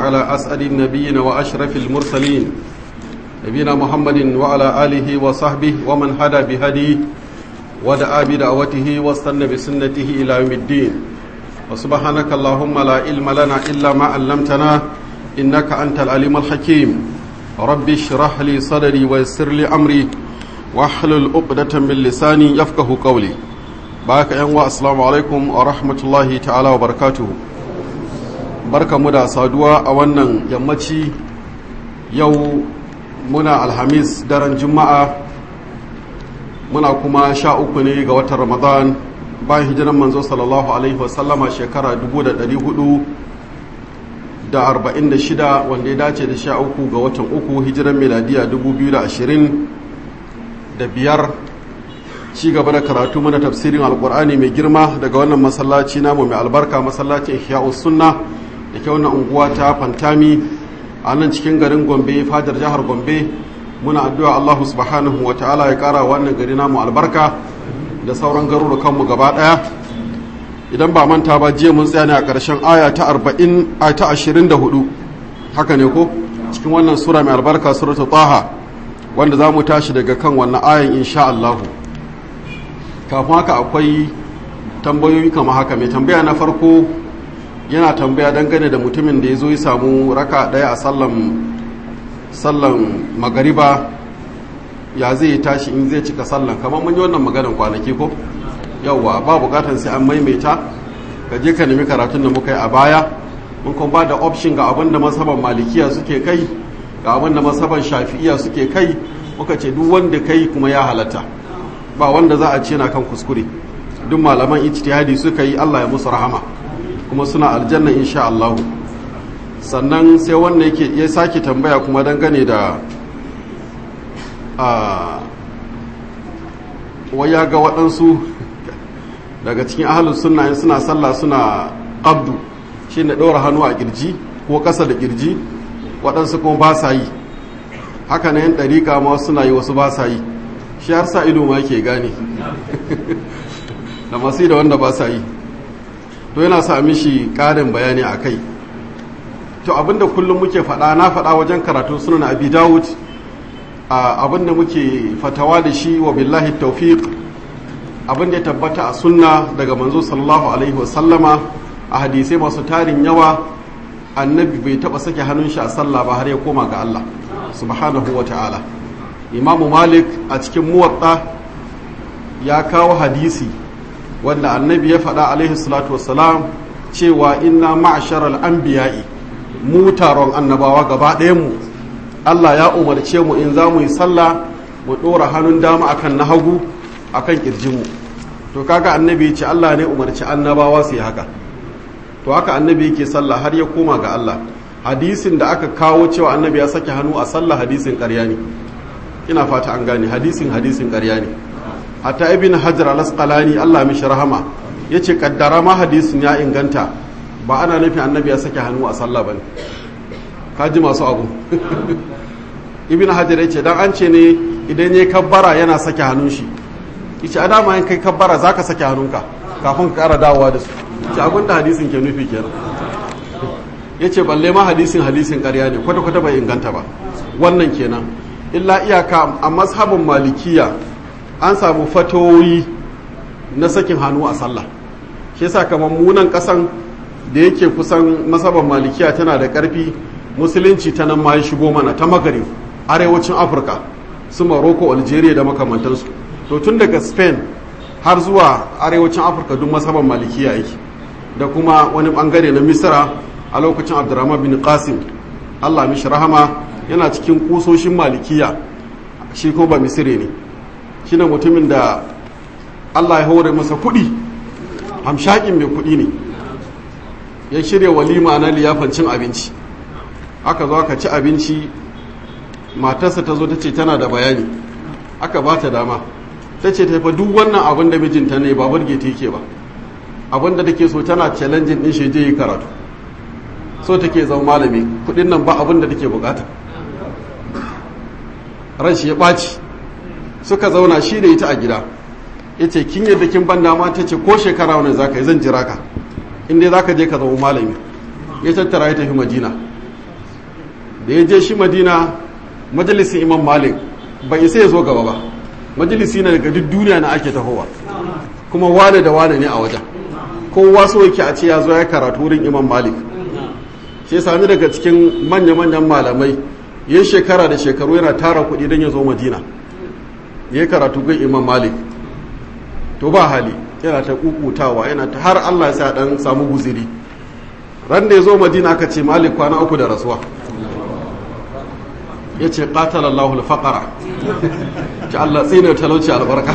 على أسأل النبيين وأشرف المرسلين نبينا محمد وعلى آله وصحبه ومن هدى بهديه ودعا بدعوته واستنى بسنته إلى يوم الدين وسبحانك اللهم لا علم لنا إلا ما علمتنا إنك أنت العليم الحكيم رب اشرح لي صدري ويسر لي أمري واحلل عقدة من لساني يفقه قولي baka yan wa assalamu alaikum wa rahmatullahi ta'ala wa barakatuhu barkamu da saduwa a wannan yammaci yau muna alhamis daren juma'a muna kuma sha uku ne ga watan ramadan bayan hijiran manzo sallallahu alaihi wasallama shekara 446 wanda ya dace da sha uku ga watan uku hijiran miladiya 2020 da biyar ci gaba da karatu mana tafsirin alkur'ani mai girma daga wannan masallaci namu mai albarka masallacin ihya'us sunna da ke wannan unguwa ta fantami a nan cikin garin gombe fadar jihar gombe muna addu'a allahu subhanahu wa ta'ala ya kara wannan gari namu albarka da sauran garurukanmu gaba daya idan ba manta ba jiya mun tsaya ne a ƙarshen aya ta 40 a ta 24 haka ne ko cikin wannan sura mai albarka suratul taha wanda za mu tashi daga kan wannan ayan insha allahu kafin haka akwai tambayoyi kama haka mai tambaya na farko yana tambaya dangane da mutumin da ya zo ya samu raka daya a sallan magariba ya zai tashi in zai cika sallan kamar mun yi wannan maganin kwanaki ko yauwa ba bukatan sai an maimaita ka je ka nemi karatun da muka yi a baya mun kuma ba da option ga abin da masaban malikiya suke kai ga abin da masaban shafi'iya suke kai muka ce duk wanda kai kuma ya halatta ba wanda za a ce na kan kuskure duk malaman ijtihadi suka yi Allah ya musu rahama kuma suna aljanna insha Allah sannan sai wanda yake ya sake tambaya kuma dangane da a waya ga waɗansu daga cikin ahalus sunna in suna sallah suna abdu shi ne ɗora hannu a ƙirji ko ƙasa da ƙirji waɗansu kuma ba sa yi haka na yin ɗariƙa ma suna yi wasu ba sa yi shi har sa ido ma yake gane da masu da wanda ba sa yi to yana sa mishi ƙarin bayani a kai to abinda kullum muke faɗa na faɗa wajen karatu sunan abi dawud abinda muke fatawa da shi wa billahi taufiq abinda ya tabbata a sunna daga manzo sallallahu alaihi wasallama a hadisai masu tarin yawa annabi bai taɓa sake hannun shi a sallah ba har ya koma ga Allah subhanahu wa ta'ala imamu malik a cikin muwatta ya kawo hadisi wanda annabi ya faɗa alaihi salatu wassalam cewa inna ma'asharal anbiya'i mu taron annabawa gaba mu Allah ya umarce mu in za mu yi sallah mu ɗora hannun dama akan na hagu akan ƙirjinmu to kaga annabi ya ce Allah ne umarci annabawa su yi haka to haka annabi yake sallah har ya koma ga Allah hadisin da aka kawo cewa annabi ya sake hannu a sallah hadisin ƙarya ne ina fata an gane hadisin hadisin ƙarya ne hatta ibn hajar al-asqalani Allah mishi rahama yace kaddara ma hadisin ya inganta ba ana nufin annabi ya sake hannu a sallah bane kaji masu abu ibn hajar yace dan an ce ne idan yayi kabbara yana sake hannun shi yace adama in kai kabbara zaka sake hannunka kafin ka ƙara dawowa da su yace abin da hadisin ke nufi kenan yace balle ma hadisin hadisin ƙarya ne kwata kwata bai inganta ba wannan kenan illa iyaka a mazhabin malikiya an samu fatoyi na sakin hannu a sallah shi yasa kamar munan kasan da yake kusan mazhabin malikiya tana da karfi musulunci ta nan ma ya shigo mana ta magarib arewacin afirka su morocco algeria da makamantansu to tun daga spain har zuwa arewacin afirka duk mazhabin malikiya yake da kuma wani bangare na misra a lokacin abdurrahman bin qasim allah mishi rahama yana cikin kusoshin malikiya shi ko ba misire ne shi ne mutumin da allah ya hore masa kuɗi hamshakin mai kuɗi ne ya shirya walima na liyafan cin abinci aka zo aka ci abinci matarsa ta zo ta ce tana da bayani aka ba ta dama ta ce taifa duk wannan abin da mijinta ne ba burge ta yake ba abin da take so tana challenging din shi je yi karatu so take zama malami kudin nan ba abin da take bukata ran shi ya ɓaci suka zauna shi da ita a gida ya ce kin yadda kin ban dama ta ce ko shekara wani za ka yi zan jira ka inda za ka je ka zama malami ya tattara ya tafi madina da ya je shi madina majalisin imam malik bai isa ya zo gaba ba majalisi na daga duk duniya na ake tahowa kuma wane da wane ne a wajen kowa so yake a ce ya zo ya karatu wurin imam malik shi sami daga cikin manya-manyan malamai yin shekara da shekaru yana tara kuɗi don ya zo madina ya karatu gun imam malik to ba hali yana ta kukutawa yana ta har allah sa dan samu guziri ran da ya zo madina aka ce malik kwana uku da rasuwa ya ce ƙatalallahu alfaƙara ci allah tsina talauci albarka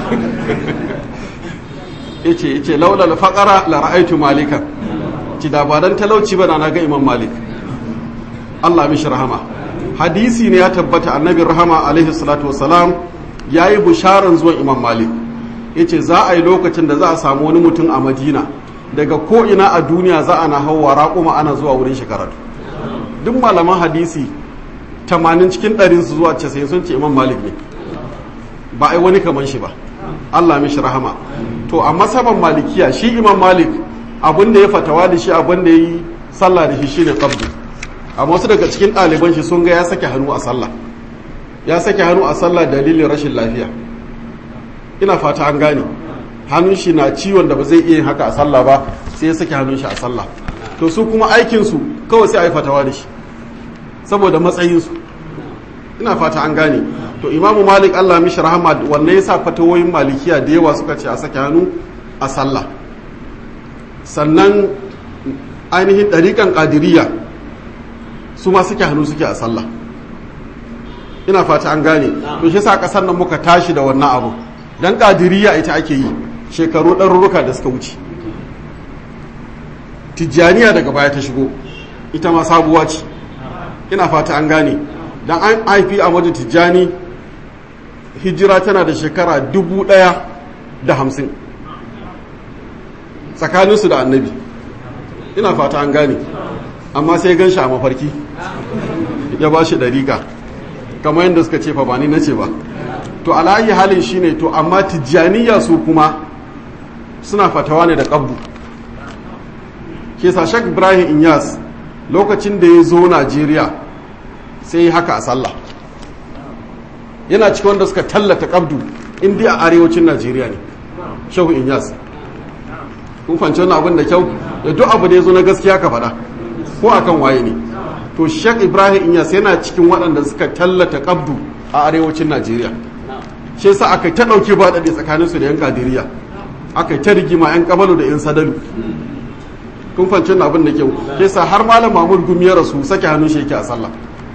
ya ce ya ce laula alfaƙara la ra'aitu malika ci da ba dan talauci ba na ga imam malik allah mishi rahama hadisi ne ya tabbata annabin rahama alaihi salatu wasalam ya yi bisharan zuwan imam malik ya ce za a yi lokacin da za a samu wani mutum a madina daga ko'ina a duniya za a na hauwa raƙuma ana zuwa wurin shi karatu duk malaman hadisi 80 cikin ɗarinsu zuwa 90 sun ce imam malik ne ba a yi wani kaman shi ba allah mishi rahama to a masaban malikiya shi imam malik abin da ya fatawa da shi abin da ya yi sallah da shi shine qabdu amma wasu daga cikin ɗaliban shi sun ga ya sake hannu a sallah ya sake hannu a sallah dalilin rashin lafiya ina fata an gane hannun shi na ciwon da ba zai iya yin haka a sallah ba sai ya sake hannun shi a sallah to su kuma aikinsu kawai sai a yi fatawa da shi saboda matsayinsu ina fata an gane to imamu malik allah mishi rahama wannan yasa fatawoyin malikiya da yawa suka ce a sake hannu a sallah sannan ainihin ɗariƙan ƙadiriya su ma suke hannu suke a sallah ina fata an gane to shi sa ƙasar nan muka tashi da wannan abu dan ƙadiriya ita ake yi shekaru ɗarurruka da suka wuce tijjaniya daga baya ta shigo ita ma sabuwa ce ina fata an gane dan an haifi a wajen tijjani hijira tana da shekara dubu ɗaya da hamsin tsakaninsu da annabi ina fata an gane amma sai gan shi a mafarki ya ba shi dariƙa kamar yadda suka ce fa ba ni na ce ba to alayi halin shine to amma tijjaniya su kuma suna fatawa ne da ƙabdu ke shak ibrahim inyas lokacin da ya zo najeriya sai haka a sallah yana cikin wanda suka tallata ƙabdu indiya a arewacin najeriya ne shehu inyas kun fanci wannan abin da kyau da duk abu da ya zo na gaskiya ka faɗa ko akan waye ne to shek ibrahim inyas yana cikin waɗanda suka tallata ƙabdu a arewacin najeriya shi yasa aka ta ɗauke ba ɗaɗe tsakaninsu da yan kadiriya aka ta rigima yan kamalu da yan sadalu kun fanci wannan abin da kyau shi yasa har malam mamul gumi ya rasu sake hannun shi yake a sallah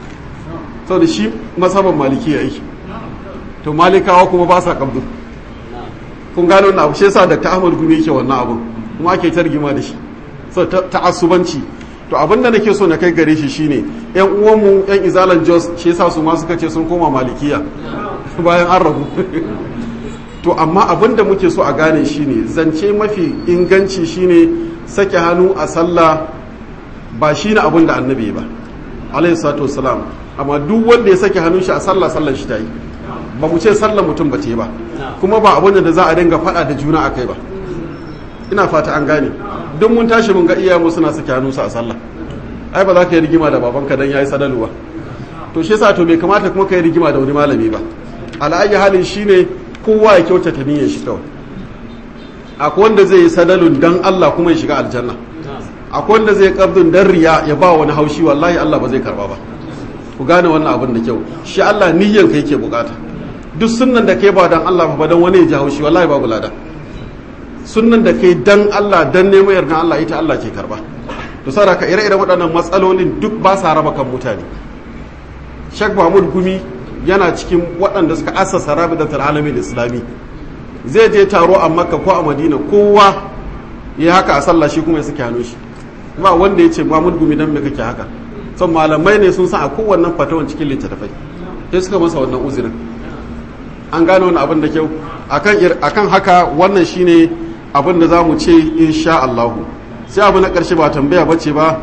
saboda shi masaban maliki ya yi to malikawa kuma ba sa ƙabdu kun gano wannan abu shi yasa da ta ahmad gumi yake wannan abu kuma ake targima da shi so ta'assubanci to abin da nake so na kai gare shi shine yan uwanmu yan izalan jos shi yasa su ma suka ce sun koma malikiya bayan an rabu to amma abin da muke so a gane shine zance mafi inganci shine sake hannu a sallah ba shine abin da annabi ba alayhi salatu wassalam amma duk wanda ya sake hannun shi a sallah sallar shi ta yi ba mu ce sallar mutum ba ta yi ba kuma ba abin da za a dinga faɗa da juna a kai ba ina fata an gane duk mun tashi mun ga iyayenmu suna sake hannunsu a sallah ai ba za ka yi rigima da babanka dan yayi sadalu ba to shi yasa to bai kamata kuma ka yi rigima da wani malami ba ala'ayi halin shine kowa ya kyautata niyyar shi kawai akwai wanda zai yi sadalun dan Allah kuma ya shiga aljanna akwai wanda zai kabdun dan riya ya ba wani haushi wallahi Allah ba zai karba ba ku gane wannan abin da kyau shi Allah niyyar ka yake bukata duk sunnan da kai ba dan Allah ba dan wani ya ji haushi wallahi babu lada sunnan da kai dan Allah dan neman yardan Allah ita Allah ke karba to saboda ka ire-iren waɗannan matsalolin duk ba sa raba kan mutane Sheikh Mahmud Gumi yana cikin waɗanda suka assasa Rabidatul Alamin Islami zai je taro a Makka ko a Madina kowa ya haka a sallah shi kuma ya saki hannun shi ba wanda ya ce Mahmud Gumi dan me kake haka son malamai ne sun san a kowannen fatawan cikin littattafai sai suka masa wannan uzurin an gano wani abin da kyau akan haka wannan shine abin da za mu ce insha Allahu sai abu na ƙarshe ba tambaya ba ce ba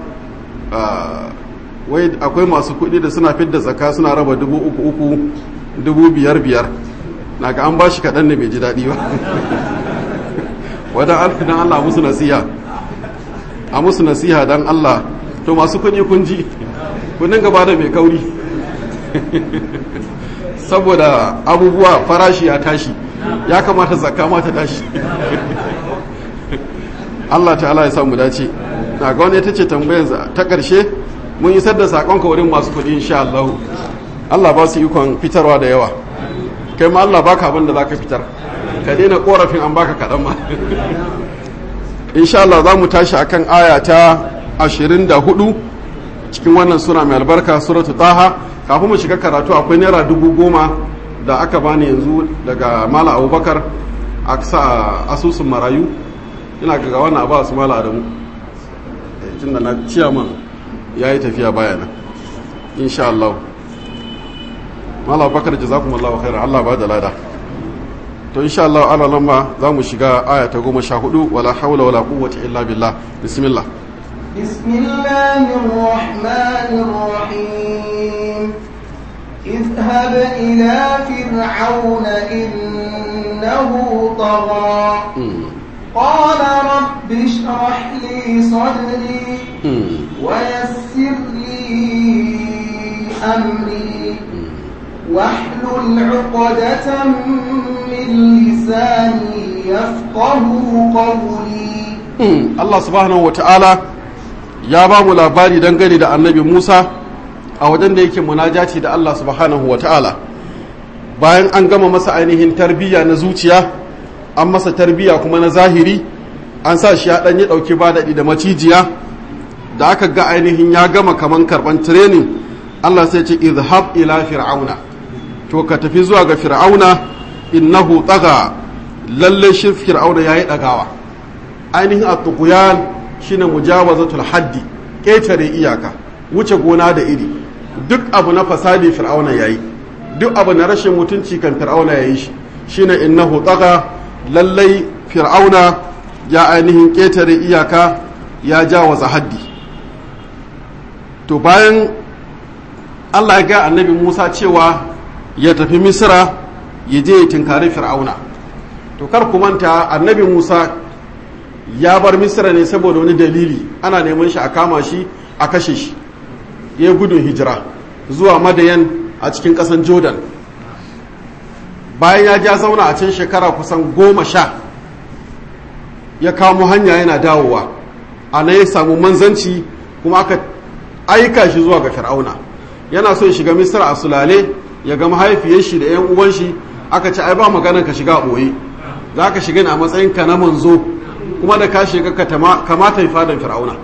wai akwai masu kuɗi da suna fidda tsaka suna raba dubu uku uku dubu biyar biyar na ga an ba shi kaɗan da bai ji daɗi ba wadan alfidan Allah musu nasiha a musu nasiha don Allah to masu kuɗi kun ji kunin gaba da mai kauri saboda abubuwa farashi ya tashi ya kamata zakka ma ta tashi Allah ta'ala ya samu dace na ga wani ita ce tambayar ta ƙarshe mun yi sadda saƙonka wurin masu kuɗi insha Allah Allah ba su ikon fitarwa da yawa kai ma Allah baka abin da za ka fitar ka daina korafin an baka kaɗan ma insha Allah za mu tashi akan aya ta 24 cikin wannan sura mai albarka suratu taha kafin mu shiga karatu akwai naira dubu goma da aka bani yanzu daga mala abubakar a sa asusun marayu ina ga wannan abu su mala adamu tun da na ciyaman ya yi tafiya bayana insha Allah mala abubakar jazakumullahu khairan Allah ba da lada to insha Allah ala lamba za mu shiga aya ta goma sha hudu wala haula wala quwwata illa billah bismillah بسم الله الرحمن الرحيم اذهب إلى فرعون إنه طغى قال رب اشرح لي صدري ويسر لي أمري واحلل عقدة من لساني يفقه قولي Allah subhanahu wa ta'ala ya ba mu labari dangane da annabi Musa a wajen da yake munajati da Allah subhanahu wa ta'ala bayan an gama masa ainihin tarbiyya na zuciya an masa tarbiyya kuma na zahiri an sa shi ya ɗan yi ɗauki ba daɗi da macijiya da aka ga ainihin ya gama kaman karɓan training Allah sai ce izhab ila fir'auna to ka tafi zuwa ga fir'auna innahu tsaga lalle shi fir'auna yayi ɗagawa ainihin at-tughyan shine mujawazatul haddi ƙetare iyaka wuce gona da iri duk abu na fasadi fir'auna yayi duk abu na rashin mutunci kan fir'auna yayi shi shine innahu tsaga lallai fir'auna ya ainihin ƙetare iyaka ya jawaza haddi to bayan Allah ya ga annabi Musa cewa ya tafi Misra ya je ya tinkari fir'auna to kar ku manta annabi Musa ya bar misra ne saboda wani dalili ana neman shi a kama shi a kashe shi ya gudun hijira zuwa madayan a cikin kasan jordan bayan ya ja zauna a can shekara kusan goma sha ya kamo hanya yana dawowa a na ya samu manzanci kuma aka aika shi zuwa ga fir'auna yana so ya shiga misra a sulale ya ga mahaifiyar shi da 'yan uwan shi aka ce ai ba maganar ka shiga a ɓoye za ka shiga ne a matsayin ka na manzo kuma da ka shiga ka kamata yi fadan fir'auna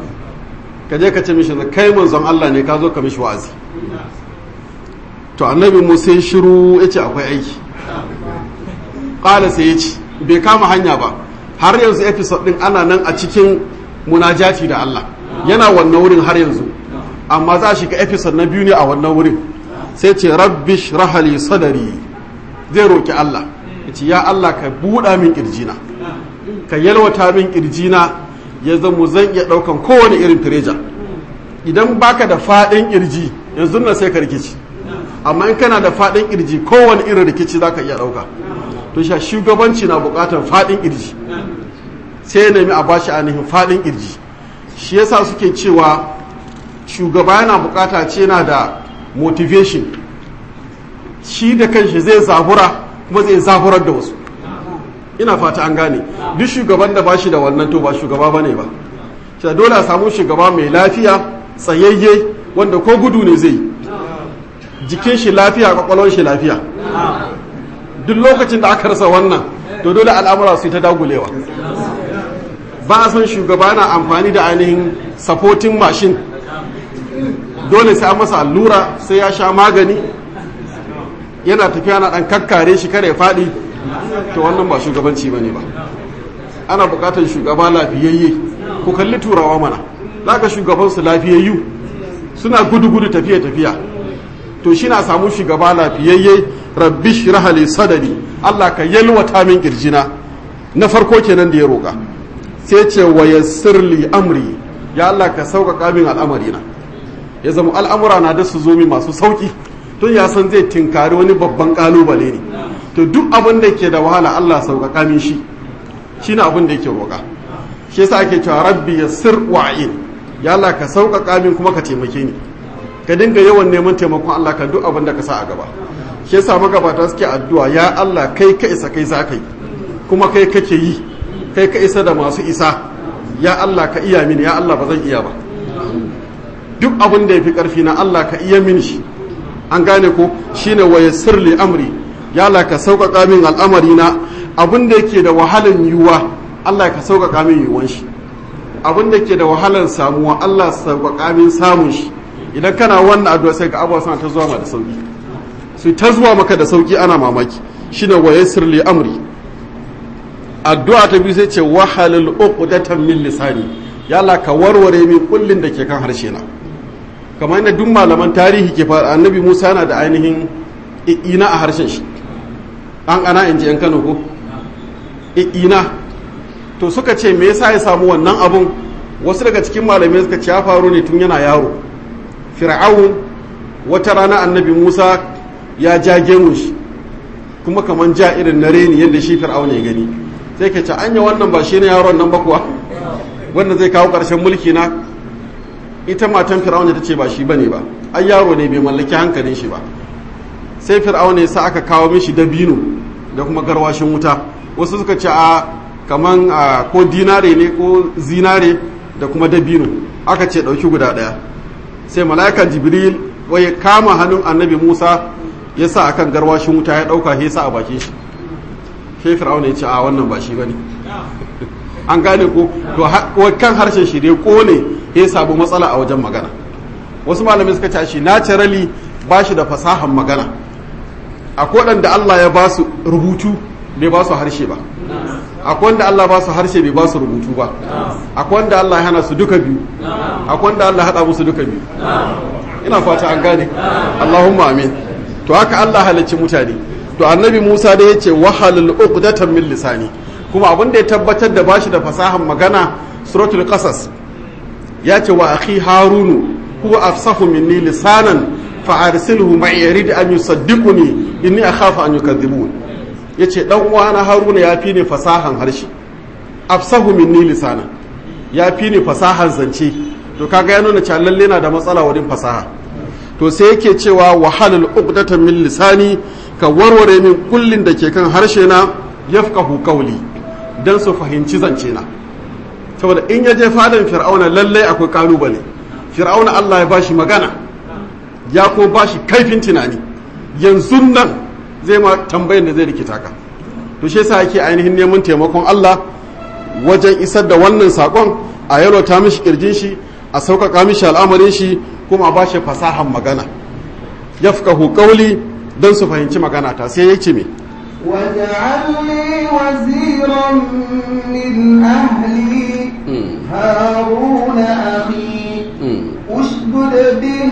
ka je ka ce mishi kai manzon Allah ne ka zo ka mishi wa'azi to annabi musa ya shiru ya ce akwai aiki ƙala sai ya ce bai kama hanya ba har yanzu episode din ana nan a cikin munajati da Allah yana wannan wurin har yanzu amma za a shiga episode na biyu ne a wannan wurin sai ce rabbish rahali sadari zai roki Allah ya ce ya Allah ka buɗa min ƙirjina ka yalwata min kirjina ya zama zan iya daukan kowane irin fireja idan baka da fadin kirji yanzu na sai ka rikici amma in kana da fadin kirji kowane irin rikici zaka iya dauka to sha shugabanci na bukatar fadin kirji sai ya nemi a bashi ainihin fadin kirji shi yasa suke cewa shugaba yana bukata ce yana da motivation shi da kanshi zai zabura kuma zai zaburar da wasu ina fata an gane duk shugaban da ba shi da wannan to ba shugaba bane ba shi dole a samu shugaba mai lafiya tsayayye wanda ko gudu ne zai jikin shi lafiya kwakwalwar shi lafiya duk lokacin da aka rasa wannan to dole al'amura su ta dagulewa ba a son shugaba na amfani da ainihin supporting machine dole sai an masa allura sai ya sha magani yana tafiya na dan kakkare shi kare faɗi to wannan ba shugabanci bane ba ana bukatar shugaba lafiyayye ku kalli turawa mana zaka shugaban su lafiyayyu suna gudu-gudu tafiya-tafiya to shi na samu shugaba lafiyayye rabbi shirahali sadari Allah ka yalwata min kirjina na farko kenan da ya roka sai ce wa yassirli amri ya Allah ka sauƙaƙa min al'amarina ya zama al'amura na da su zo min masu sauƙi tun ya san zai tinkari wani babban ƙalubale ne to duk abin da ke da wahala Allah sauƙaƙa min shi shi ne abin da yake roƙa shi yasa ake cewa rabbi yassir wa'in ya Allah ka sauƙaƙa min kuma ka taimake ni ka dinga yawan neman taimakon Allah ka duk abin da ka sa a gaba shi yasa magabata suke addu'a ya Allah kai ka isa kai za kai kuma kai kake yi kai ka isa da masu isa ya Allah ka iya mini ya Allah ba zan iya ba duk abin da ya fi ƙarfi na Allah ka iya mini shi an gane ko shine waye sirli amri ya Allah ka sauƙaƙa min al'amari na abin da yake da wahalan yiwuwa Allah ka sauƙaƙa min yiwuwan shi abin da ke da wahalar samuwa Allah sauƙaƙa min samun shi idan kana wannan addu'a sai ga abuwa suna ta zuwa ma da sauki su ta zuwa maka da sauki ana mamaki shine waye sirli amri addu'a ta biyu sai ce wahalul uqdatan min lisani ya Allah ka warware min kullin da ke kan harshe na kamar yadda duk malaman tarihi ke fara annabi Musa yana da ainihin ina a harshen shi an ana in ji yan Kano ko ina to suka ce me yasa ya samu wannan abun wasu daga cikin malamai suka ce ya faru ne tun yana yaro fir'aun wata rana annabi Musa ya jage mu shi kuma kaman ja irin na reni yadda shi fir'aun ya gani sai ka ce anya wannan ba shi ne yaron nan ba kuwa wanda zai kawo ƙarshen mulki na ita matan fir'auna ta ce ba shi bane ba ai yaro ne bai mallaki hankalin shi ba sai fir'auna ya sa aka kawo mishi dabino da kuma garwashin wuta wasu suka ce a kaman ko dinare ne ko zinare da kuma dabino aka ce ɗauki guda ɗaya sai mala'ika jibril wai kama hannun annabi musa ya sa akan garwashin wuta ya ɗauka ya sa a bakin shi sai fir'auna ya ce a wannan ba shi bane an gane ko to kan harshen shi dai kone ya samu matsala a wajen magana wasu malamai suka ce shi naturally ba shi da fasahan magana akwai waɗanda Allah ya ba su rubutu bai ba su harshe ba akwai wanda Allah ba su harshe bai ba su rubutu ba akwai wanda Allah ya hana su duka biyu akwai wanda Allah haɗa musu duka biyu ina fata an gane Allahumma amin to haka Allah halicci mutane to annabi Musa da yace wahalul uqdatan min lisani kuma abin da ya tabbatar da bashi da fasahan magana suratul qasas ya ce wa akhi harunu huwa afsahu minni lisanan fa arsilhu ma'i yarid an yusaddiquni inni akhafu an yukadhibun yace dan uwana haruna ya fi ni fasahan harshe afsahu minni lisanan ya fi ni fasahan zance to kaga ya nuna cewa lalle na da matsala wurin fasaha to sai yake cewa wahalul uqdatan min lisani ka warware min kullin da ke kan harshe na yafqahu qawli dan su fahimci zance na saboda in ya je fadan fir'auna lallai akwai kalubale fir'auna Allah ya bashi magana ya ko bashi kaifin tunani yanzu nan zai ma tambayin da zai rikita ka to shi yasa yake ainihin neman taimakon Allah wajen isar da wannan sakon a yalwata mishi kirjin shi a sauƙaƙa mishi al'amarin shi kuma a bashi fasahan magana yafqahu qawli dan su fahimci magana ta sai yace me واجعل لي وزيرا من أهلي هارون أخي أشدد به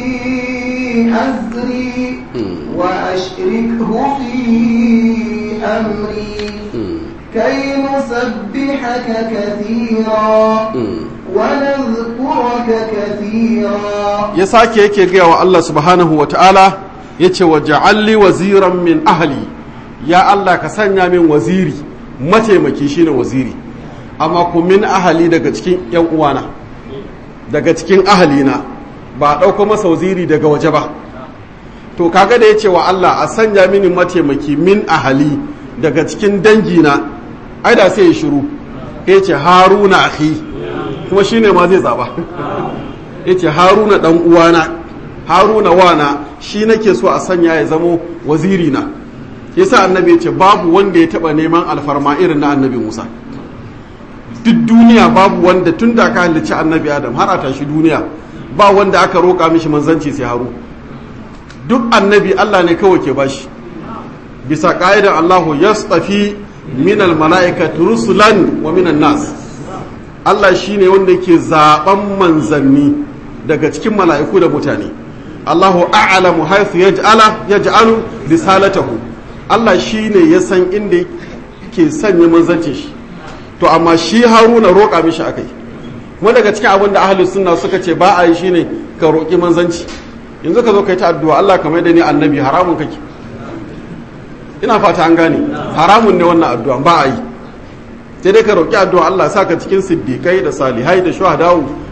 أزري وأشركه في أمري كي نسبحك كثيرا ونذكرك كثيرا يساكي يكي قيا الله سبحانه وتعالى يتي وجعل لي وزيرا من أهلي ya Allah ka sanya min waziri mataimaki shine waziri amma ku min ahali daga cikin yan uwana daga cikin ahalina ba a ɗauko masa waziri daga waje ba to kaga da ya ce wa Allah a sanya mini mataimaki min ahali daga cikin dangina ai da sai ya shiru ya ce haruna akhi kuma shine ma zai zaba ya ce haruna dan uwana haruna wana shi nake so a sanya ya zamo waziri na yasa annabi ya ce babu wanda ya taba neman alfarma irin na annabi musa duk duniya babu wanda tun da aka halicci annabi adam har a tashi duniya ba wanda aka roƙa mishi manzanci sai haru duk annabi allah ne kawai ke bashi bisa ƙa'idan allahu yastafi minal mala'ikati rusulan wa minan nas allah shine wanda ke zaben manzanni daga cikin mala'iku da mutane allahu a'lamu haythu yaj'ala yaj'alu risalatahu Allah shi ne ya san inda ke sanya manzancin shi to amma shi haruna roƙa mishi akai kuma daga cikin abin da ahalus sunna suka ce ba a yi shine ka roƙi manzanci yanzu ka zo ka yi ta addu'a Allah kamar da ni annabi haramun kake ina fata an gane haramun ne wannan addu'a ba a yi sai dai ka roƙi addu'a Allah sa ka cikin siddiƙai da salihai da shuhada'u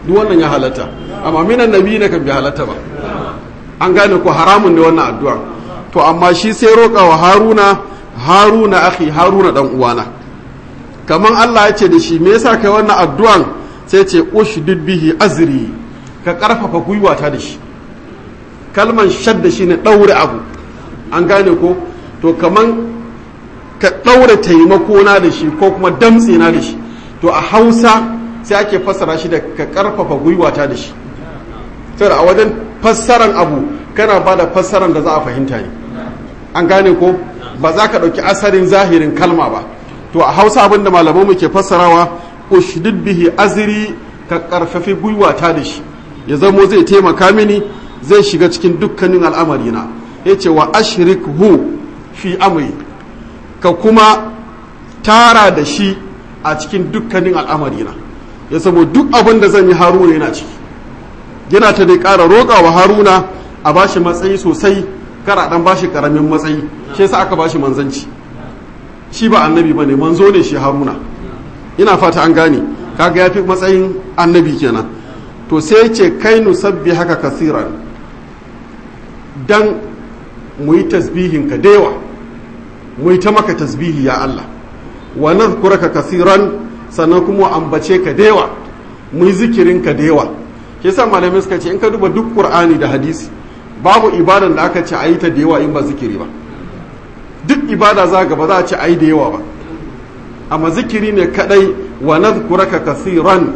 duk wannan ya halatta amma minan nabi ne kan bi halatta ba an gane ko haramun ne wannan addu'a to amma shi sai roƙa wa haruna haruna akhi haruna dan uwana kaman Allah ya ce da shi me yasa kai wannan addu'an sai ce ushdid bihi azri ka karfafa gwiwata da shi kalman shadda shine daure abu an gane ko to kaman ka daure taimako na da shi ko kuma damtse na da shi to a Hausa sai ake fassara shi da ka karfafa gwiwata da shi saboda a wajen fassaran abu kana ba da fassaran da za a fahimta ne an gane ko ba za ka ɗauki asarin zahirin kalma ba to a hausa abin da malamanmu ke fassarawa ushdid bihi azri ka karfafi gwiwata da shi ya zamo zai taimaka mini zai shiga cikin dukkanin al'amarina ya ce wa ashrikhu fi amri ka kuma tara da shi a cikin dukkanin al'amarina ya sabo duk abin da zan yi haruna yana ciki yana ta dai ƙara roƙa wa haruna a bashi matsayi sosai kara dan bashi ƙaramin matsayi shi yasa aka bashi manzanci shi ba annabi ba ne manzo ne shi haruna ina fata an gane kaga ya fi matsayin annabi kenan to sai ce kai nusabbi haka kasiran dan mu yi tasbihin ka dewa mu yi ta maka tasbihi ya Allah wa nadhkuraka kasiran sannan kuma ambace ka dewa mu yi zikirin ka dewa ke sa malamai suka ce in ka duba duk qur'ani da hadisi babu ibadan da aka ce ayi ta da yawa in ba zikiri ba duk ibada za ga ba za a ce ayi da yawa ba amma zikiri ne kadai wa nadhkuraka kasiran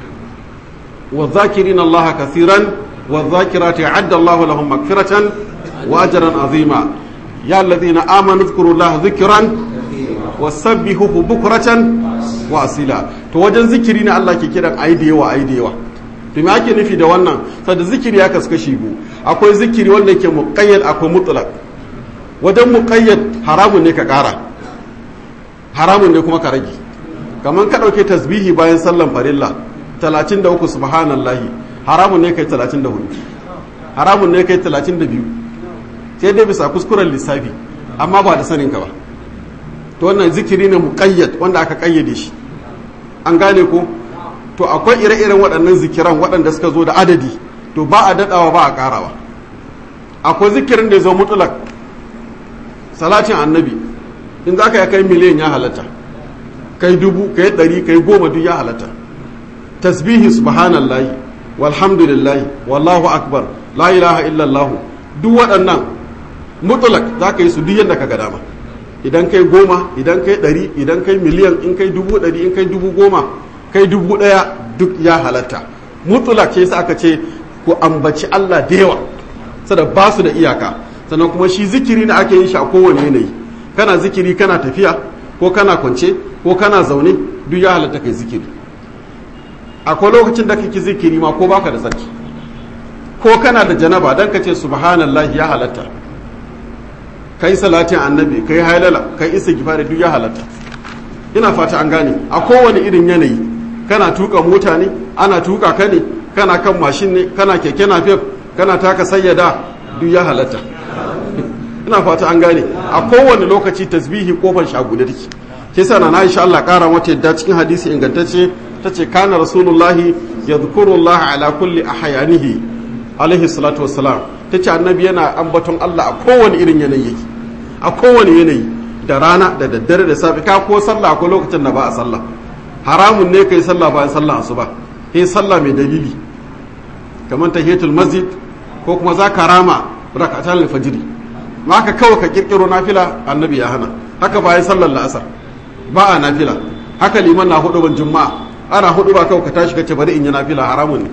wa zakirin Allah kasiran wa zakirati adda Allah lahum magfiratan wa ajran azima ya alladhina amanu dhkuru Allah dhikran wasabbihuhu bukratan wa asila to wajen zikiri ne Allah ke kiran ayi da yawa ayi da yawa to me ake nufi da wannan saboda zikiri ya kasu kashi biyu akwai zikiri wanda yake muqayyad akwai mutlaq wajen muqayyad haramun ne ka kara haramun ne kuma ka rage kamar ka dauke tasbihi bayan sallan farilla 33 subhanallahi haramun ne kai 34 haramun ne kai 32 sai dai bisa kuskuren lissafi amma ba da sanin ka ba to wannan zikiri ne muqayyad wanda aka kayyade shi an gane ko to akwai ire-iren waɗannan zikiran waɗanda suka zo da adadi to ba a daɗawa ba a ƙarawa akwai zikirin da ya zo mutulak salatin annabi in za ka yi kai miliyan ya halatta kai dubu kai ɗari kai goma duk ya halatta tasbihi subhanallahi walhamdulillahi wallahu akbar la ilaha illallah duk waɗannan mutulak za ka yi su duk yadda ka ga dama idan kai goma idan kai ɗari idan kai miliyan in kai dubu ɗari in kai dubu goma kai dubu ɗaya duk ya halatta mutulak ce sa aka ce ku ambaci Allah da yawa sada ba su da iyaka sannan kuma shi zikiri ne ake yin shi a kowane yanayi kana zikiri kana tafiya ko kana kwance ko kana zaune duk ya halatta kai zikiri akwai lokacin da kake zikiri ma ko baka da tsarki ko kana da janaba dan ka ce subhanallahi ya halatta kai salatin annabi kai hailala kai isa gifari duk ya halatta ina fata an gane a kowane irin yanayi kana tuka mota ne ana tuka ka ne kana kan mashin ne kana keke napep kana taka sayyada duk ya halatta ina fata an gane a kowane lokaci tasbihi kofar shaguda take ke sa na insha Allah kara mata yadda cikin hadisi ingantacce tace kana rasulullahi yadhkuru Allah ala kulli ahyanihi alaihi salatu wassalam tace annabi yana ambaton Allah a kowane irin yanayi yake a kowane yanayi da rana da daddare da safe ka ko sallah ko lokacin da ba a sallah haramun ne kai sallah bayan sallah asuba kai sallah mai dalili kamar tahiyatul masjid ko kuma za ka rama rakatan alfajiri ma ka kawai ka kirkiro nafila annabi ya hana haka bayan sallar la'asar ba a nafila haka liman na hudu ban juma'a ana hudu ba kawai ka tashi ka ce bari in yi nafila haramun ne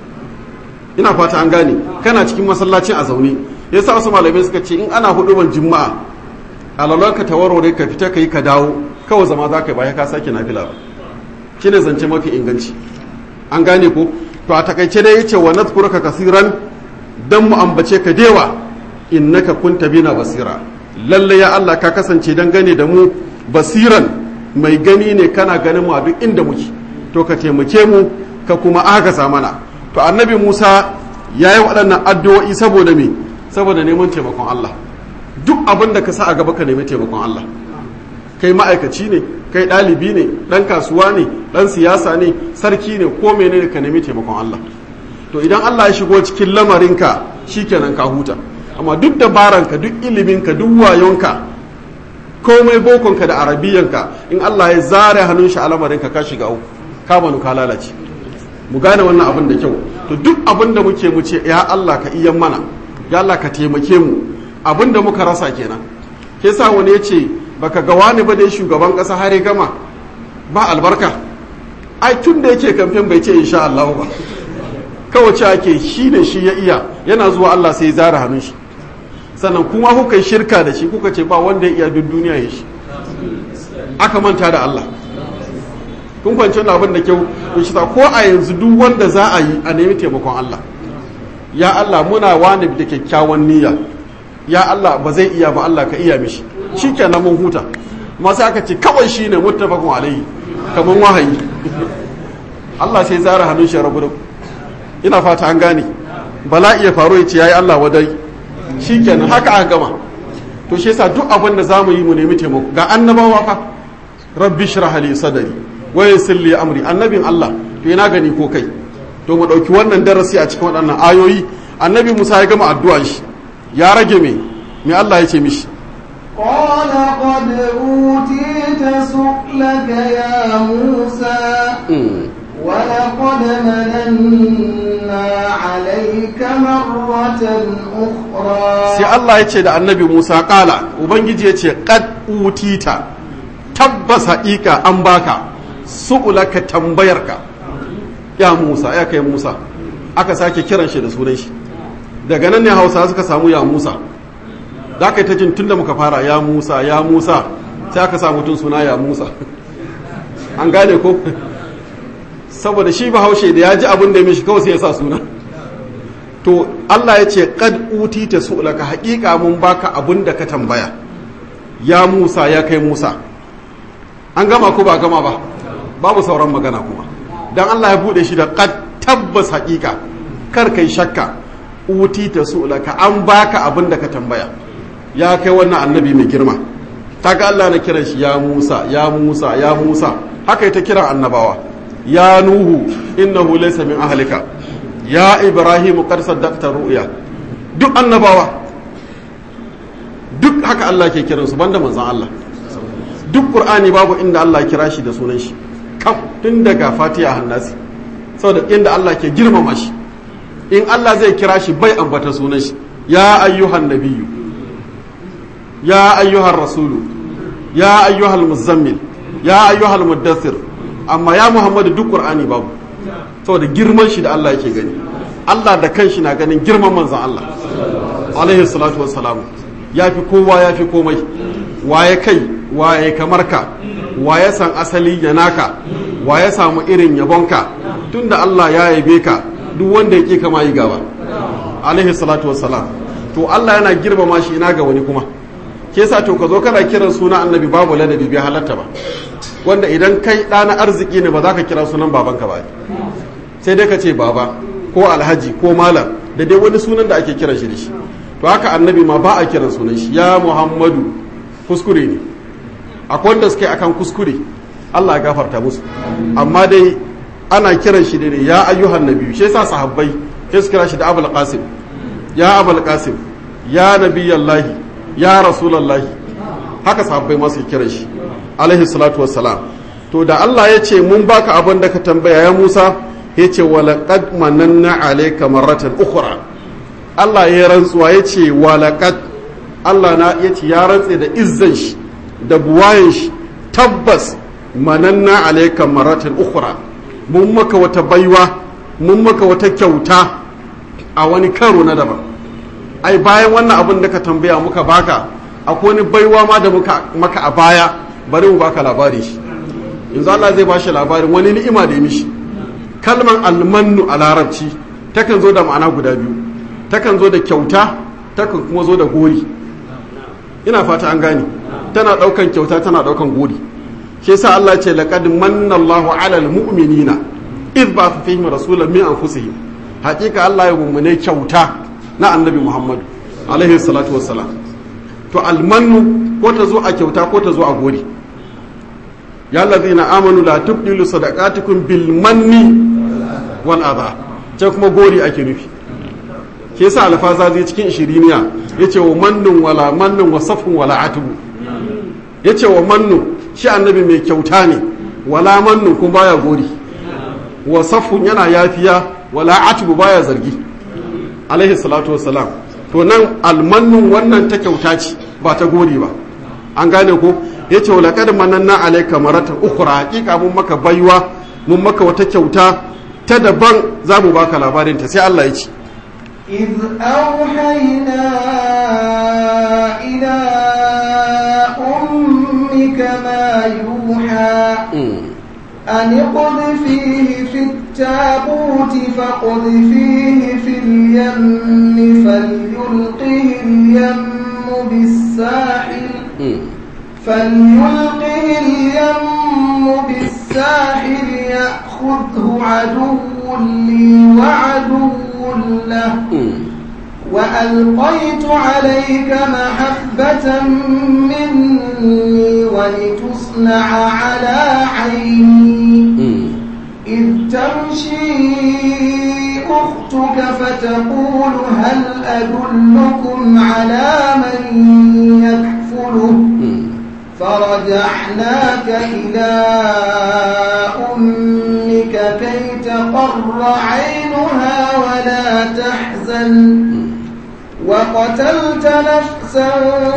ina fata an gane kana cikin masallacin a zaune yasa wasu malamai suka ce in ana hudu ban juma'a alalar ka tawarware ka fita ka yi ka dawo kawai zama za ka yi bayan ka sake nafila ba shi ne zance mafi inganci an gane ko to a takaice dai yace wa nadhkuruka kasiran dan mu ambace ka dewa innaka kunta bina basira lalle ya Allah ka kasance dan gane da mu basiran mai gani ne kana ganin mu a duk inda muke to ka taimake mu ka kuma agaza mana to annabi Musa ya yi waɗannan addu'o'i saboda me saboda neman taimakon Allah duk abin da ka sa a gaba ka nemi taimakon Allah kai ma'aikaci ne kai ɗalibi ne ɗan kasuwa ne ɗan siyasa ne sarki ne ko menene ka nemi taimakon Allah to idan Allah ya shigo cikin lamarinka shikenan ka huta amma duk dabaranka duk iliminka duk wayonka komai bokonka da arabiyanka in Allah ya zare hannun shi a lamarinka ka shiga uku ka banu ka lalace mu gane wannan abin da kyau to duk abin da muke mu ce ya Allah ka iyan mana ya Allah ka taimake mu abin da muka rasa kenan ke sa wani ya ce baka ga wani ba dai shugaban kasa har ya gama ba albarka ai tun da yake kamfen bai ce insha Allah ba kawai ce ake shi ne shi ya iya yana zuwa Allah sai ya zara hannun shi sannan kuma kuka yi shirka da shi kuka ce ba wanda ya iya duk duniya ya shi aka manta da Allah kun kwanci wani abin da kyau in shi ko a yanzu duk wanda za a yi a nemi taimakon Allah ya Allah muna wani da kyakkyawan niyya ya Allah ba zai iya ba Allah ka iya mishi shi kenan mun huta masu aka ce kawai shi ne muttafaqun alaihi kamar wahayi Allah sai zara hannun shi rabu da ina fata an gane bala iya faru ya ce yayi Allah wadai shikenan haka aka gama to shi yasa duk abin da zamu yi mu nemi taimako ga annabawa fa rabbi shrah li sadri wa yassir li amri annabin Allah to ina gani ko kai to mu dauki wannan darasi a cikin waɗannan ayoyi annabi Musa ya gama addu'an shi ya rage me me Allah ya ce mishi قال قد أوتيت سؤلك يا موسى ولقد مننا عليك مرة أخرى sai Allah ya ce da annabi Musa kala Ubangiji ya ce kad utita tabbas haƙiƙa an baka su'ulaka tambayarka ya Musa ya kai Musa aka sake kiran shi da sunan shi daga nan ne Hausa suka samu ya Musa za ka yi ta jin tunda muka fara ya Musa ya Musa sai aka samu tun suna ya Musa an gane ko saboda shi bahaushe da ya ji abin da ya mishi kawai sai ya sa suna to Allah ya ce kad utita su'laka haƙiƙa mun baka abin da ka tambaya ya Musa ya kai Musa an gama ko ba gama ba babu sauran magana kuma dan Allah ya bude shi da kad tabbas haƙiƙa kar kai shakka utita su'laka an baka abin da ka tambaya ya kai wannan annabi mai girma kaga Allah na kiran shi ya Musa ya Musa ya Musa haka ita kiran annabawa ya nuhu innahu laysa min ahlika ya ibrahim qad saddaqta ru'ya duk annabawa duk haka Allah ke kiran su banda manzon Allah duk qur'ani babu inda Allah kira shi da sunan shi kaf tun daga fatiha hannasi saboda inda Allah ke girmama shi in Allah zai kira shi bai ambata sunan shi ya ayyuhan nabiyyu ya ayyuhan rasulu ya ayyuhal muzammil ya ayyuhal muddathir amma ya muhammadu duk qur'ani babu saboda girman shi da Allah yake gani Allah da kanshi na ganin girman manzon Allah alaihi salatu wassalam ya fi kowa ya fi komai waye kai waye kamar ka waye san asali ya naka waye samu irin yabonka tunda Allah ya yabe ka duk wanda ya ƙi kama yi gaba alaihi salatu wassalam to Allah yana girmama shi ina ga wani kuma ke sa to ka zo kana kiran suna annabi babu ladabi bai halatta ba wanda idan kai ɗana arziki ne ba za ka kira sunan babanka ba sai dai ka ce baba ko alhaji ko malam da dai wani sunan da ake kiran shi da shi to haka annabi ma ba a kiran sunan shi ya muhammadu kuskure ne akwai wanda suke akan kuskure Allah ya gafarta musu amma dai ana kiran shi ne ya ayyuhan nabi shi yasa sahabbai sai su kira shi da abul qasim ya abul qasim ya nabiyallahi ya rasulullahi haka sahabbai ma su kiran shi alaihi salatu wassalam to da Allah ya ce mun baka abin da ka tambaya ya Musa ya ce walaqad mananna alayka marratan ukhra Allah ya rantsuwa ya ce walaqad Allah na ya ce ya rantse da izzan shi da buwayen shi tabbas mananna alayka marratan ukhra mun maka wata baiwa mun maka wata kyauta a wani karo na daban ai bayan wannan abin da ka tambaya muka baka akwai wani baiwa ma da muka maka a baya bari mu baka labari shi yanzu Allah zai bashi labarin wani ni'ima da ya mishi kalman almannu a larabci takan zo da ma'ana guda biyu takan zo da kyauta takan kuma zo da gori ina fata an gane tana daukan kyauta tana daukan gori shi yasa Allah ce laqad manna Allahu 'alal mu'minina idh ba'atha fihim rasulan min anfusihim haƙiƙa Allah ya mummune kyauta na annabi Muhammad alaihi salatu wassalam to almannu ko ta zo a kyauta ko ta zo a gori ya allazina amanu la tubdilu sadaqatikum bil manni wal adha ce kuma gori ake nufi ke yasa alfaza zai cikin ishiriniya yace wa mannun wala mannun wa safun wala atubu yace wa mannu shi annabi mai kyauta ne wala mannu kuma baya gori wa safun yana yafiya wala atubu baya zargi alaihi salatu wassalam to nan almannun wannan ta kyauta ce ba ta gori ba an gane ko yace wa laqad mananna alayka maratan ukhra hakika mun maka baiwa mun maka wata kyauta ta daban za mu baka labarin ta sai Allah ya ce إذ أوحينا إلى أمك ما يوحى أن اقذفيه في التابوت فاقذفيه في اليم فليلقه اليم بالساحل فليلقه اليم بالساحل يأخذه عدو لي وعدو له وألقيت عليك محبة مني ولتصنع على عيني إذ تمشي أختك فتقول هل أدلكم على من يكفله فرجعناك إلى أمك كي تقر عينها ولا تحزن وقتلت نفسا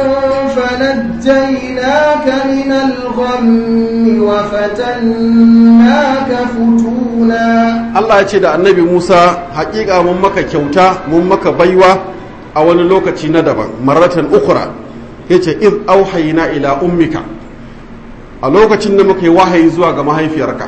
فنجيناك من الغم وفتناك فتونا Allah ya ce da annabi Musa haƙiƙa mun maka kyauta mun maka baiwa a wani lokaci na daban maratan ukura ya ce iz auhayina ila ummika a lokacin da muka yi wahayi zuwa ga mahaifiyarka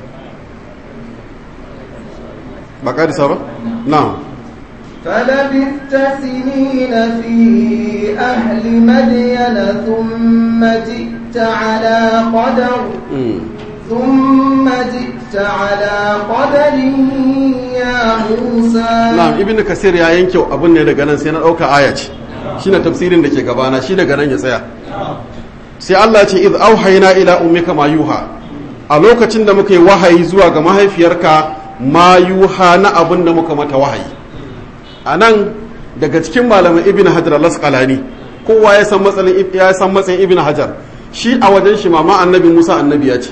ba ƙarisa ba? na فلبثت سنين في أهل مدين ثم جئت على قدر ثم جئت على قدر يا موسى na'am ibnu kasir ya yanke abin ne daga nan sai na ɗauka aya ce shine tafsirin da ke gabana shi daga nan ya tsaya sai Allah ce iz auhayna ila ummika ma yuha a lokacin da muka yi wahayi zuwa ga mahaifiyarka ma yuha na abin da muka mata wahayi a nan daga cikin malamin ibn hajar al-asqalani kowa ya san matsayin ya san matsayin ibn hajar shi a wajen shi mama annabi musa annabi ya ce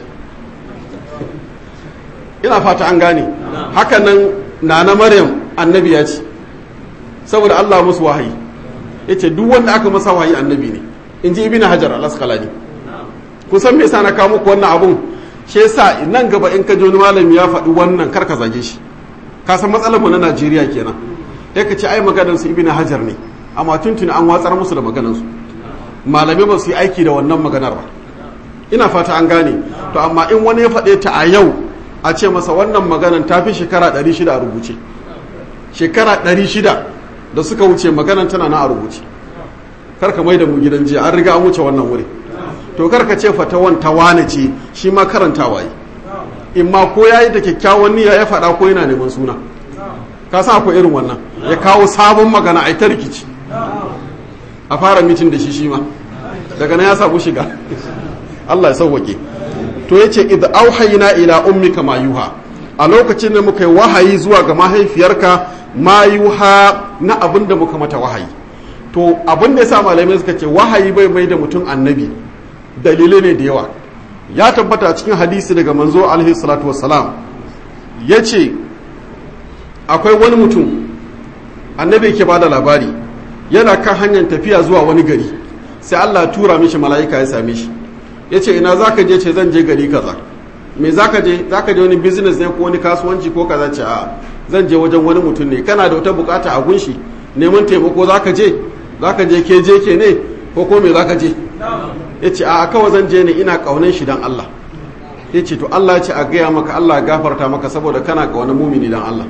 ina fata an gane haka nan nana maryam annabi ya ce saboda allah musu wahayi yace duk wanda aka masa wahayi annabi ne in ji ibn hajar al-asqalani kusan me yasa na kawo muku wannan abun shi yasa nan gaba in ka ji wani malami ya faɗi wannan kar ka zage shi ka san matsalar mu na Najeriya kenan ya ka ce ai maganar su ibn hajar ne amma tuntuni an watsar musu da maganar su malamai ba su yi aiki da wannan maganar ba ina fata an gane to amma in wani ya faɗe ta a yau a ce masa wannan maganar ta fi shekara 600 a rubuce shekara 600 da suka wuce maganar tana na a rubuce karka mai da mu gidan jiya an riga an wuce wannan wuri to karka ce fatawan ta wane ce shi ma karantawa yi in ma ko yayi da kyakkyawan niyya ya faɗa ko yana neman suna ka sa akwai irin wannan ya kawo sabon magana a ta rikici a fara mitin da shi shi ma daga nan ya samu shiga Allah ya sauwake to yace id auhayna ila ummika ma yuha a lokacin da muka yi wahayi zuwa ga mahaifiyarka ma yuha na abin da muka mata wahayi to abin da yasa malamai suka ce wahayi bai mai da mutum annabi dalilai ne da yawa ya tabbata cikin hadisi daga manzo alaihi salatu wassalam yace akwai wani mutum annabi ke bada labari yana kan hanyar tafiya zuwa wani gari sai Allah tura mishi mala'ika ya same shi ya ce ina za ka je ce zan je gari kaza me za ka je za ka je wani business ne ko wani kasuwanci ko kaza ce a zan je wajen wani mutum ne kana da wata bukata a gunshi neman taimako za ka je za ka je ke je ke ne ko ko me za ka je ya ce a kawai zan je ne ina kaunan shi dan Allah ya ce to Allah ya ce a gaya maka Allah gafarta maka saboda kana ga wani mumini dan Allah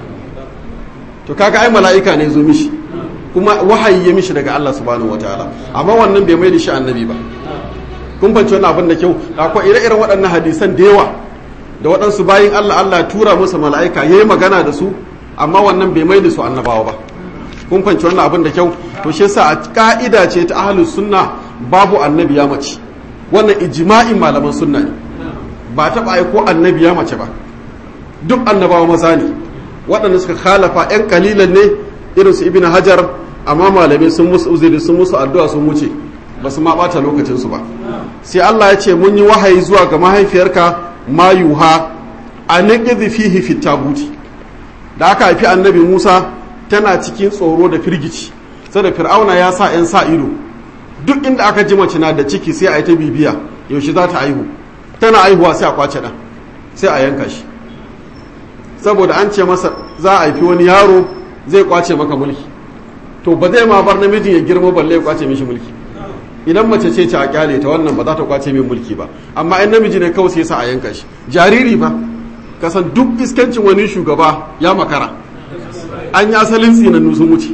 to kaga ai mala'ika ne zo mishi kuma wahayi ya mishi daga Allah subhanahu wataala amma wannan bai mai da shi annabi ba kun fahimci wannan abin da kyau akwai ire-iren waɗannan hadisan da yawa da waɗansu bayin Allah Allah tura musu mala'ika yayi magana da su amma wannan bai mai da su annabawa ba kun fahimci wannan abin da kyau to shi yasa a ka'ida ce ta ahlus sunna babu annabi ya mace wannan ijma'in malaman sunna ne ba taɓa aiko annabi ya mace ba duk annabawa maza ne waɗanda suka khalafa 'yan kalilan ne irin su ibn hajar amma malamai sun musu uzuri sun musu addu'a sun wuce ba su ma ɓata lokacinsu ba sai Allah ya ce mun yi wahayi zuwa ga mahaifiyarka mayuha a niƙizi fihi fit tabuti da aka haifi annabi musa tana cikin tsoro da firgici sai da fir'auna ya sa 'yan sa ido duk inda aka ji mace na da ciki sai a yi ta bibiya yaushe za ta aihu tana aihuwa sai a kwace ɗan sai a yanka shi saboda an ce masa za a haifi wani yaro zai kwace maka mulki to ba zai ma bar namijin ya girma balle ya kwace mishi mulki idan mace ce ce a kyale ta wannan ba za ta kwace min mulki ba amma in namiji ne kawai sai sa a yanka shi jariri ba kasan duk iskancin wani shugaba ya makara an yi asalin tsinannu sun wuce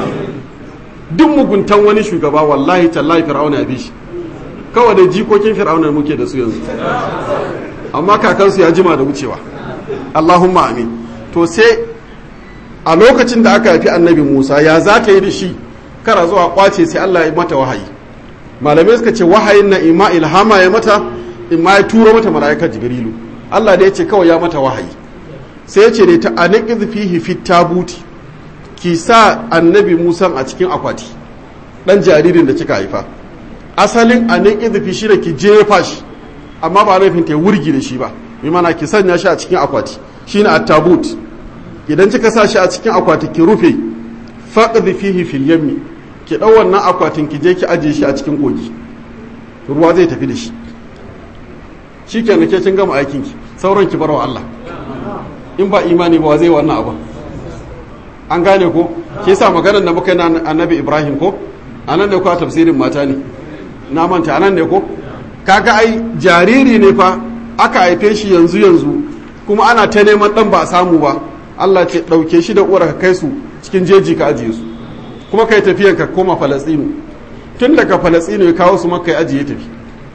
duk muguntan wani shugaba wallahi tallahi fir'auna ya bi shi kawai da jikokin fir'auna muke da su yanzu amma kakansu ya jima da wucewa allahumma amin to sai a lokacin da aka haifi annabi musa ya za ta yi da shi kara zuwa kwace sai allah ya mata wahayi malamai suka ce wahayin na ima ilhama ya mata ima ya turo mata mala'ikar jibrilu allah da ya ce kawai ya mata wahayi sai ya ce ne ta aniqiz fihi fit tabuti ki sa annabi musa a cikin akwati dan jaririn da kika haifa asalin aniqiz fi shi da ki jefa shi amma ba laifin ta wurgi da shi ba bi mana ki sanya shi a cikin akwati shine at-tabut idan kika sa shi a cikin akwati ki rufe faqdi fihi fil yammi ki dau wannan akwatin ki je ki aje shi a cikin kogi ruwa zai tafi da shi shikenan ke kin gama aikin ki sauran ki barwa Allah in ba imani ba zai wannan abu an gane ko ke sa maganar da muka yi na annabi Ibrahim ko anan ne ko a tafsirin mata ne na manta anan ne ko kaga ai jariri ne fa aka haife shi yanzu yanzu kuma ana ta neman dan ba a samu ba Allah ce ɗauke shi da uwar ka kai su cikin jeji ka ajiye su kuma kai tafiyan ka koma falastinu tun daga falastinu ya kawo su maka ya ajiye tafi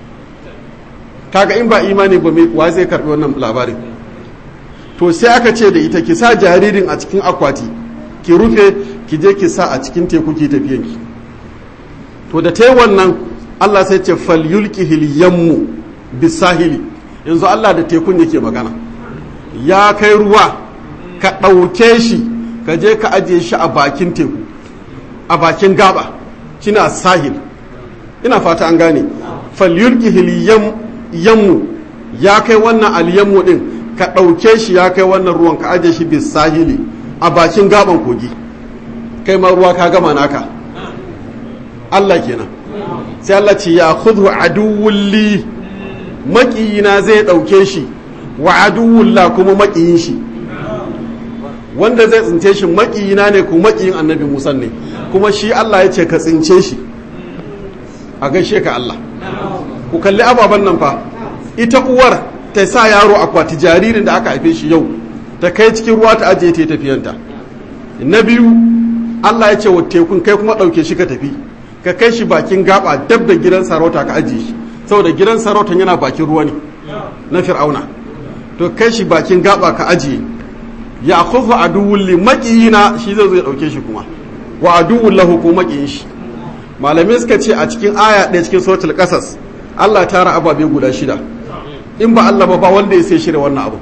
kaga in ba imani ba mai wa zai karbi wannan labarin to sai aka ce da ita ki sa jaririn a cikin akwati ki rufe ki je ki sa a cikin teku ki tafiyan ki to da ta yi wannan Allah sai ce falyulqihil yammu bisahili yanzu Allah da tekun yake magana ya kai ruwa ka ɗauke shi ka je ka ajiye shi a bakin teku a bakin gaba kina sahil ina fata an gane falyulqihil yammu ya kai wannan alyammu din ka ɗauke shi ya kai wannan ruwan ka ajiye shi bisahili a bakin gaban kogi kai ma ruwa ka gama naka Allah kenan sai Allah ce ya khudhu aduwwul li maƙiyina zai ɗauke shi wa aduwwullah kuma maƙiyin shi wanda zai tsince shi maƙiyina ne ko maƙiyin annabi Musa ne kuma shi Allah ya ce ka tsince shi a gaishe ka Allah ku kalli ababen nan fa ita uwar ta sa yaro akwati jaririn da aka haife shi yau ta kai cikin ruwa ta ajiye ta tafiyanta na biyu Allah ya ce wa tekun kai kuma ɗauke shi ka tafi ka kai shi bakin gaba dab da gidan sarauta ka ajiye shi saboda gidan sarautan yana bakin ruwa ne na fir'auna to kai shi bakin gaba ka ajiye ya khufu aduwwul li maqiyina shi zai zo ya dauke shi kuma wa aduwwul lahu ko maqiyin shi malamai suka ce a cikin aya ɗaya cikin suratul qasas Allah ta ra ababe guda shida in ba Allah ba ba wanda ya sai shirya wannan abu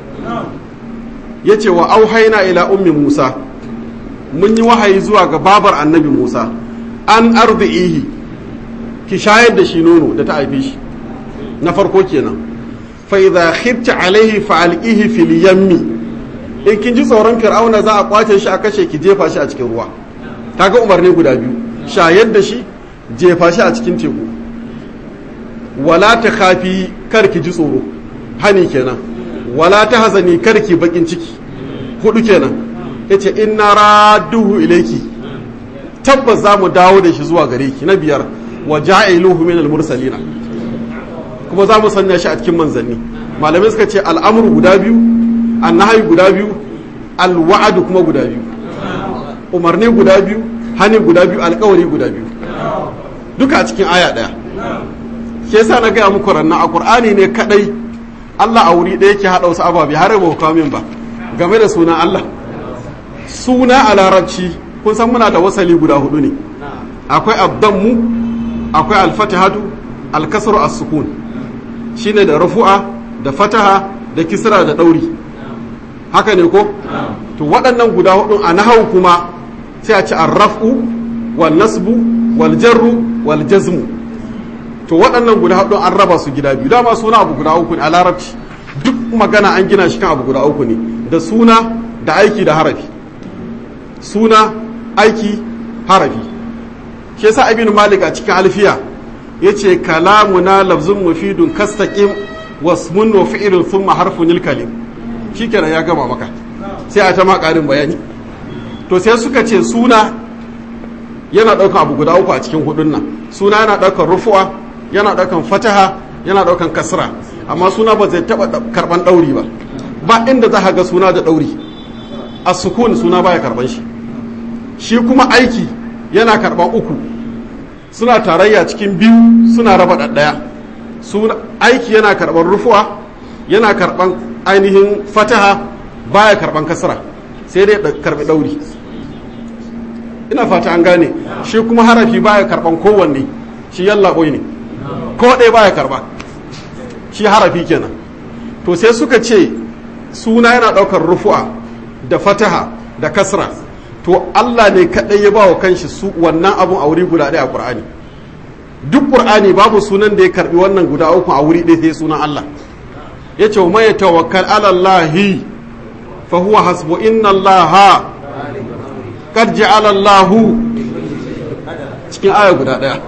yace wa auhayna ila ummi Musa mun yi wahayi zuwa ga babar annabi Musa an arzihi ki shayar da shi nono da ta haife shi na farko kenan fa idza khifta alaihi fa alqihi fil yammi in kin ji tsoron fir'auna za a kwace shi a kashe ki jefa shi a cikin ruwa kaga umarni guda biyu shayar da shi jefa shi a cikin teku wala ta khafi kar ki ji tsoro hani kenan wala ta hazani kar ki bakin ciki hudu kenan yace inna radduhu ilayki tabbas za mu dawo da shi zuwa gare ki na biyar wa ja'iluhu min al-mursalina kuma za mu sanya shi a cikin manzanni malamai suka ce al'amru guda biyu annahi guda biyu alwa'adu kuma guda biyu umarni guda biyu hani guda biyu alkawari guda biyu duka a cikin aya daya ke sa na gaya muku ranna a qur'ani ne kadai Allah a wuri ɗaya ke haɗa wasu ababe har ba kawo min ba game da sunan Allah suna a larabci kun san muna da wasali guda hudu ne akwai abdammu akwai alfatihatu alkasru as-sukun shine da rafu'a da fataha da kisra da ɗauri haka ne ko to waɗannan guda hudu a nahau kuma sai a ci arraf'u wal nasbu wal jarru wal jazmu to waɗannan guda hudu an raba su gida biyu dama suna abu guda uku ne a larabci duk magana an gina shi kan abu guda uku ne da suna da aiki da harafi suna aiki harafi shi yasa ibn malik a cikin alfiya yace kalamuna lafzun mufidun kastaqim wasmun wa fi'lun thumma harfun kalim shikenan ya gama maka sai a ta ma karin bayani to sai suka ce suna yana ɗaukan abu guda uku a cikin hudun nan suna yana ɗaukan rufuwa yana ɗaukan fataha yana ɗaukan kasra amma suna ba zai taɓa karɓan ɗauri ba ba inda za ga suna da ɗauri a sukun suna baya karɓan shi shi kuma aiki yana karɓan uku suna tarayya cikin biyu suna raba ɗaɗɗaya suna aiki yana karɓan rufuwa yana karɓan ainihin fataha baya karɓan kasra sai dai karɓi ɗauri ina fata an gane shi kuma harafi baya karɓan kowanne shi yalla ne ko ɗaya baya karɓa shi harafi kenan to sai suka ce suna yana ɗaukar rufu'a da fataha da kasra to Allah ne kaɗai ya ba wa kanshi su wannan abun a wuri guda ɗaya a ƙur'ani duk ƙur'ani babu sunan da ya karɓi wannan guda uku a wuri ɗaya sai sunan Allah ya ce wa tawakkal ala Allahi fa huwa hasbu inna Allah qad ja'ala Allah cikin aya guda ɗaya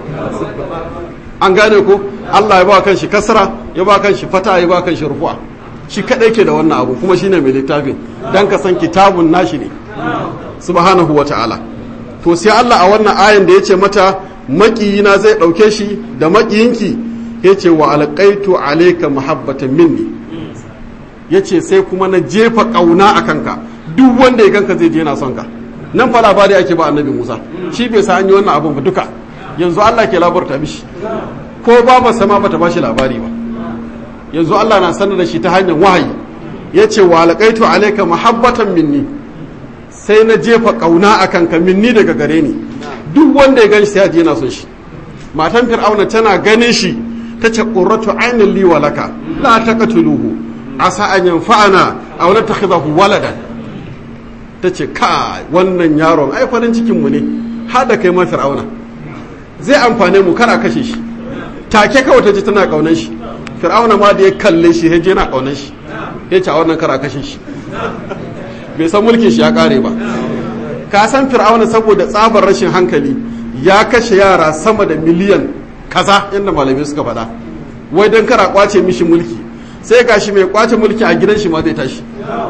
an gane ko Allah ya ba kanshi kasra ya ba kanshi fata ya ba kanshi rufu'a shi kadai ke da wannan abu kuma shine mai littafin dan ka san kitabun nashi ne subhanahu wata'ala to sai Allah a wannan ayan da yace mata makiyina zai dauke shi da makiyinki yace wa alqaitu alayka mahabbatan minni yace sai kuma na jefa kauna akan ka duk wanda ya ganka zai je yana son ka nan fa labari ake ba annabi Musa shi bai sa an yi wannan abun ba duka yanzu Allah ke labarta mishi ko ba ba sama bata ba shi labari ba yanzu Allah na sanar da shi ta hanyar wahayi ya ce wa alƙaitu alaika mahabbatan minni sai na jefa ƙauna a kanka minni daga gare ni duk wanda ya gan shi ya je yana son shi matan fir'auna tana ganin shi ta ce qurratu ainin li walaka la taqtuluhu asa an yanfa'ana aw natakhidahu waladan ta ce ka wannan yaron ai farin cikin mu ne har da kai ma fir'auna zai amfane mu kar a kashe shi take kawai ta ji tana kaunan shi fir'auna ma da ya kalle shi ya je na kaunan shi ya ce a wannan kara kashe shi bai san mulkin shi ya kare ba ka san fir'auna saboda tsabar rashin hankali ya kashe yara sama da miliyan kaza yadda malamai suka faɗa wai don kara kwace mishi mulki sai gashi mai kwace mulki a gidan shi ma zai tashi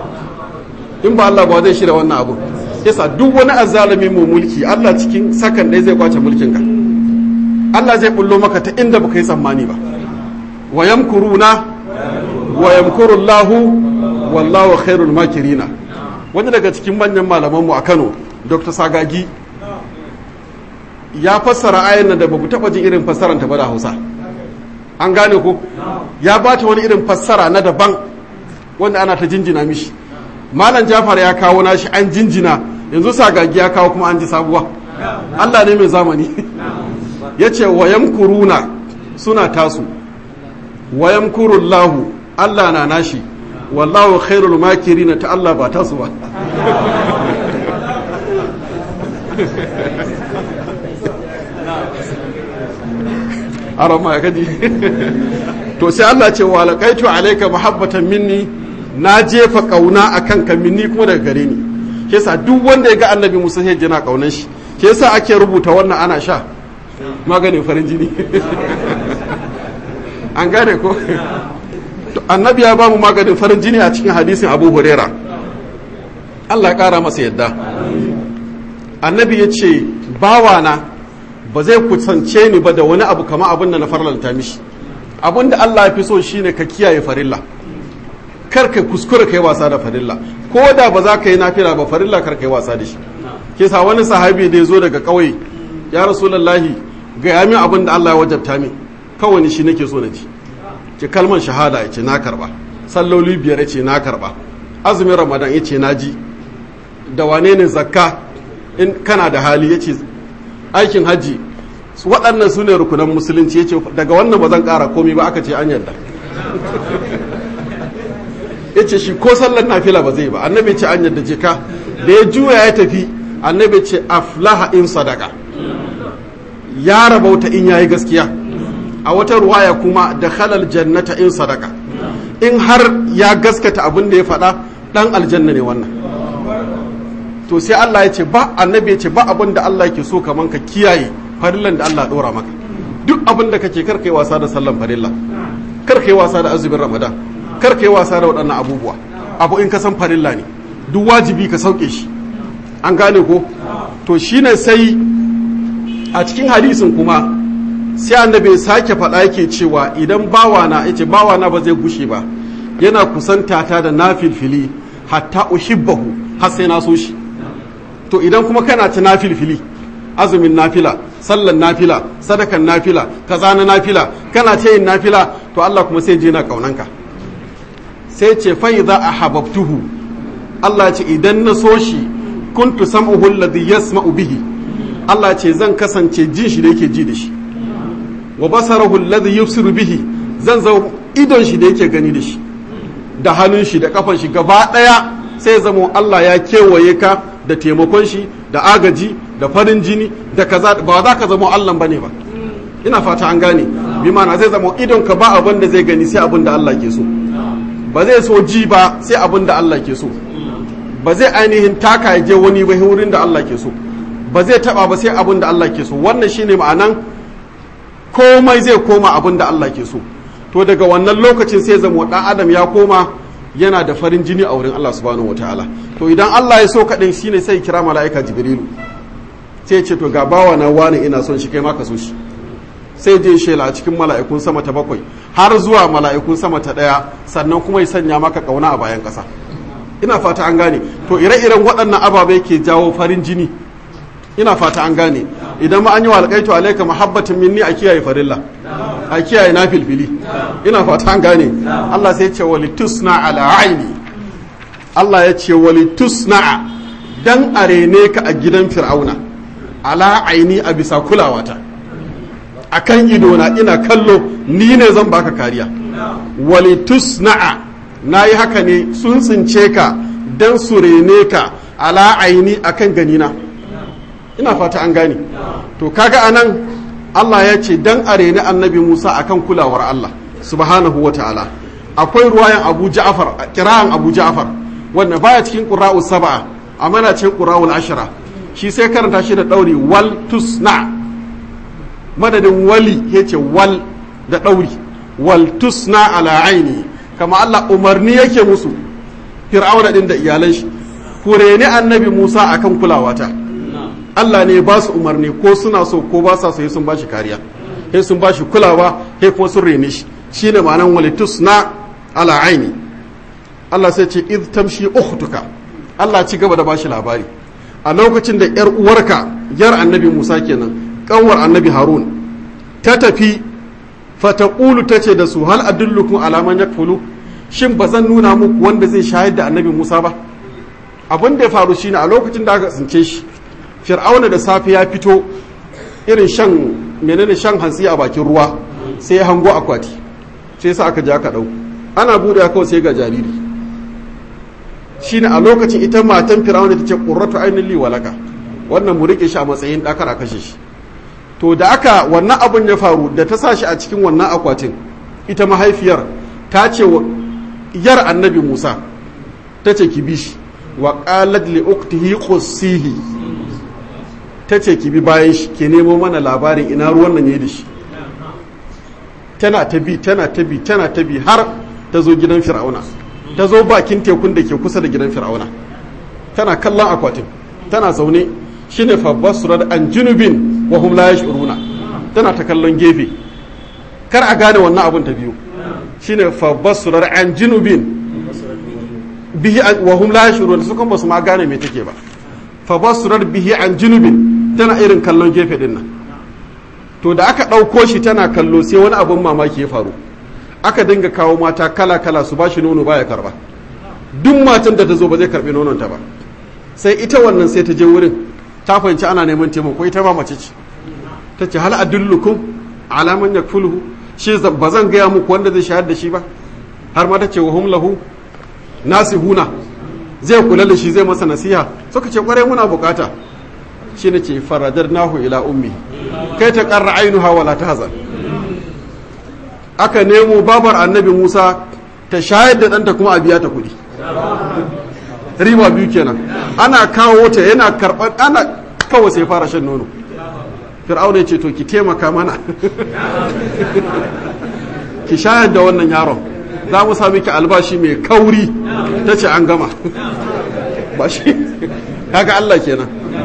in ba Allah ba zai shirya wannan abu yasa duk wani azzalumi mu mulki Allah cikin sakan ɗaya zai kwace mulkin ka Allah zai bullo maka ta inda baka yi tsammani ba wa yamkuruna wa yamkuru Allahu wallahu khairul makirina wani daga cikin manyan malaman mu a Kano Dr. Sagagi ya fassara ayan nan da babu taba jin irin fassaran ta ba da Hausa an gane ko ya bata wani irin fassara na daban wanda ana ta jinjina mishi malam Jafar ya kawo nashi an jinjina yanzu Sagagi ya kawo kuma an ji sabuwa Allah ne mai zamani ya ce wayan kuruna suna tasu wayan kurullahu Allah na nashi wallahu khairul makirina ta Allah ba tasu ba arama ya kaji to sai Allah ce wa laqaitu alayka mahabbatan minni na jefa kauna akan ka minni kuma daga gare ni kesa duk wanda ya ga annabi Musa sai jina kaunan shi kesa ake rubuta wannan ana sha maganin farin jini an gane ko annabi ya bamu maganin farin jini a cikin hadisin abu huraira allah kara masa yadda annabi ya ce bawana ba zai kusance ni ba da wani abu kama abin da na farlalta mishi abin da allah ya fi so shine ka kiyaye farilla kar ka kuskura ka yi wasa da farilla ko da ba za ka yi nafila ba farilla kar ka yi wasa da shi ke sa wani sahabi da ya zo daga ƙauye ya rasulallahi ga yamin abin da Allah ya wajabta min kawai shi nake so na ji ki kalmar shahada ya ce na karba salloli biyar ya ce na karba azumin ramadan ya ce na ji da wane ne zakka in kana da hali ya ce aikin hajji waɗannan su ne rukunan musulunci ya ce daga wannan ba zan ƙara komi ba aka ce an yarda ya ce shi ko sallar nafila ba zai ba annabi ce an yadda je ka da ya juya ya tafi annabi ce aflaha in sadaka ya rabauta in yayi gaskiya a wata ruwaya kuma da halal jannata in sadaka in har ya gaskata abin da ya faɗa ɗan aljanna ne wannan to sai Allah ya ce ba annabi ya ce ba abin da Allah ke so kaman ka kiyaye farillan da Allah ɗora maka duk abin da kake kar kai wasa da sallan farilla kar kai wasa da azumin ramadan kar kai wasa da waɗannan abubuwa abu in ka san farilla ne duk wajibi ka sauke shi an gane ko to shine sai a cikin hadisin kuma sai annabi sake faɗa yake cewa idan bawana yace bawana ba zai gushe ba yana kusanta ta da nafilfili hatta uhibbahu har sai na so shi to idan kuma kana ta nafilfili azumin nafila sallan nafila sadakan nafila kaza na nafila kana ta yin nafila to Allah kuma sai je na kaunanka sai ce fa idza ahabbtuhu Allah ce idan na so shi kuntu sam'uhu alladhi yasma'u bihi Allah ce zan kasance jin shi da yake ji da shi wa basarahu alladhi yubsiru bihi zan zo idon shi da yake gani da shi da hannun shi da kafan shi gaba daya sai zamo Allah ya kewaye ka da taimakon shi da agaji da farin jini da kaza ba za ka zamo Allah bane ba ina fata an gane bi ma'ana zai zamo idon ka ba abin da zai gani sai abin da Allah ke so ba zai so ji ba sai abin da Allah ke so ba zai ainihin taka ya je wani ba wurin da Allah ke so ba zai taba ba sai abin da Allah ke so wannan shine ma'anan komai zai koma abin da Allah ke so to daga wannan lokacin sai zama dan adam ya koma yana da farin jini a wurin Allah subhanahu wataala to idan Allah ya so kadin shine sai kira mala'ika jibrilu sai ce to ga bawa na wani ina son shi kai ma ka so shi sai je shela a cikin mala'ikun sama ta bakwai har zuwa mala'ikun sama ta daya sannan kuma ya sanya maka kauna a bayan kasa ina fata an gane to ire-iren waɗannan ababai ke jawo farin jini ina fata an gane idan ma an yi wa alƙaitu alaika mahabbatin minni a kiyaye farilla a kiyaye na filfili ina fata an gane Allah sai ce wali tusna ala aini Allah ya ce wali tusna dan arene ka a gidan fir'auna ala aini a bisa kulawata akan idona ina kallo ni ne zan baka kariya wali tusna na yi haka ne sun tsince ka dan su rene ka ala aini akan ganina ina fata an gane to kaga anan Allah ya ce dan a reni annabi Musa akan kulawar Allah subhanahu wa ta'ala akwai ruwayan Abu Ja'far kira'an Abu Ja'far wanda baya cikin qura'u sab'a amma na cikin qura'ul ashra shi sai karanta shi da dauri wal tusna madadin wali yace wal da dauri wal tusna ala aini kama Allah umarni yake musu fir'auna din da iyalan shi ku reni annabi Musa akan kulawata Allah ne ba su umarni ko suna so ko ba sa so sun ba shi kariya sai sun ba shi kulawa sai kuma sun rene shi shine ma'anan walitus na ala aini Allah sai ce id tamshi ukhtuka Allah ci gaba da ba shi labari a lokacin da yar uwarka yar annabi Musa kenan kanwar annabi Harun ta tafi fataqulu tace da su hal adullukum ala man yakfulu shin ba zan nuna muku wanda zai shahid da annabi Musa ba abin da ya faru shine a lokacin da aka tsince shi fir'auna da safe ya fito irin shan menene shan hantsi a bakin ruwa sai ya hango akwati sai sa aka ja aka dau ana bude kawai sai ga jariri shine a lokacin ita matan fir'auna ta ce qurratu ainin li walaka wannan mu rike shi a matsayin dakar a kashe shi to da aka wannan abun ya faru da ta sa shi a cikin wannan akwatin ita mahaifiyar ta ce wa yar annabi Musa ta ce ki bi shi wa qalat li ukhtihi qussihi ta ce ki bi bayan shi ke nemo mana labarin ina ruwan nan ya da shi tana ta bi tana ta bi tana ta bi har ta zo gidan fir'auna ta zo bakin tekun da ke kusa da gidan fir'auna tana kallon akwatin tana zaune shine fa basurar an junubin wa hum la yash'uruna tana ta kallon gefe kar a gane wannan abun ta biyu shine fa basurar an junubin bihi wa hum la yash'uruna su kuma su ma gane me take ba fa basurar bihi an junubin tana irin kallon gefe din nan to da aka ɗauko shi tana kallo sai wani abin mamaki ya faru aka dinga kawo mata kala-kala su ba shi nono baya karba duk matan da ta zo ba zai karbi nononta ba sai ita wannan sai ta je wurin ta fahimci ana neman taimako ita ma mace ce ta ce hal adullukum alaman yakfuluhu shi ba zan gaya muku wanda zai shayar da shi ba har ma ta ce wa hum lahu nasihuna zai kula da shi zai masa nasiha suka ce kwarai muna bukata shi ne ce faradar nahu ila ummi kai ta karra ainuha wala tahzan aka nemo babar annabi Musa ta shayar da ɗanta kuma a biya ta kuɗi riba biyu kenan ana kawo ta yana karɓar ana kawai sai fara shan nono fir'auna ya ce to ki taimaka mana ki shayar da wannan yaron za mu sami ki albashi mai kauri ta ce an gama ba shi kaga Allah kenan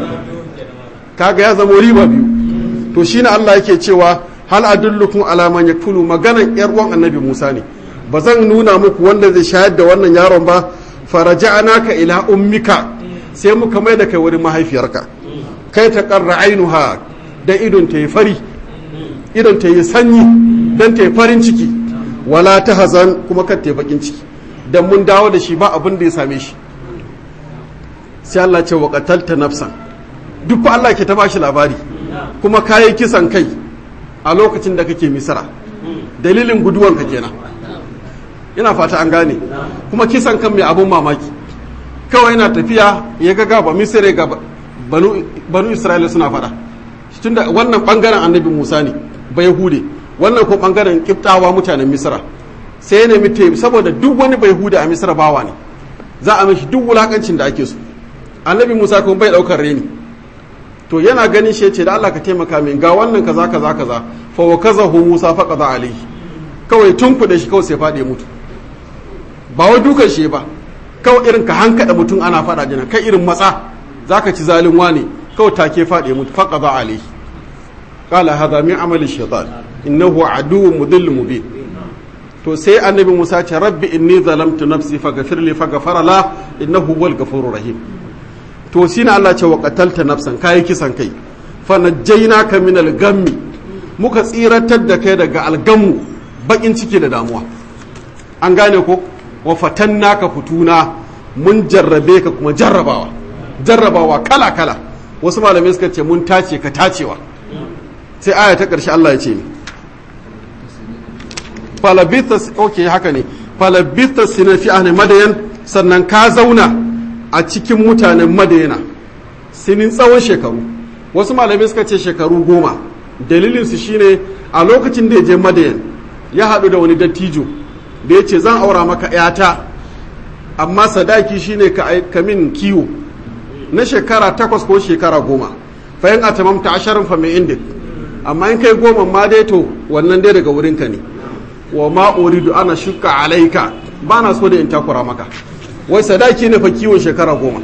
kaga ya zama riba biyu to shine Allah yake cewa hal adullukum ala man yakulu maganan yar uwan annabi Musa ne ba zan nuna muku wanda zai shayar da wannan yaron ba faraja'naka ila ummika sai muka mai da kai wurin mahaifiyarka kai ta qarra ainuha da idon ta yi fari idon ta yi sanyi dan ta yi farin ciki wala ta hazan kuma kan ta yi bakin ciki dan mun dawo da shi ba abin da ya same shi sai Allah ce wa qatalta nafsan duk fa Allah ke ta bashi labari kuma kayi kisan kai a lokacin da kake misira dalilin guduwanka kenan ina fata an gane kuma kisan kan mai abun mamaki kawai yana tafiya ya ga gaba misira ga banu, banu isra'ila suna fada tunda wannan bangaren annabi musa ne bai hude wannan ko bangaren kiftawa mutanen misira sai ya nemi taimi saboda duk wani bai hude a misira bawa ne za a mishi duk wulakancin da ake so annabi musa kuma bai daukar reni to yana ganin shi ce da Allah ka taimaka min ga wannan kaza kaza kaza fa wa kazahu Musa fa qada alayhi kawai tun kuɗe shi kawai sai faɗi mutu ba wai dukan shi ba kawai irin ka hankada mutum ana faɗa jina kai irin matsa zaka ci zalin wane kawai take faɗi mutu fa qada alayhi qala hadha min amali shaytan innahu aduwwun mudillun mubin to sai annabi Musa ce rabbi inni zalamtu nafsi faghfir li faghfara la innahu huwal ghafurur rahim to shi na Allah ce wa qatalta nafsan kayi kisan kai fa najjaynaka min al-gammi muka tsiratar da kai daga algammu bakin ciki da damuwa an gane ko wa fatannaka futuna mun jarrabe ka kuma jarrabawa jarrabawa kala kala wasu malamai suka ce mun tace ka tacewa sai aya ta ƙarshe Allah ya ce ni falabitha okay haka ne falabitha sinafi ahli madayan sannan ka zauna a cikin mutanen madayana sinin tsawon shekaru wasu malamai suka ce shekaru goma dalilinsu shine a lokacin da ya je madayan ya haɗu da wani dattijo da ya ce zan aura maka ‘yata amma sadaki shine ka min kiwo na shekara takwas ko shekara goma fayin a tamamta asharin fa mai indik amma in kai goma ma dai to wannan dai daga wurinka ne wa ma uridu ana shuka alaika ba na so da in takura maka wai sadaki ne fa kiwon shekara goma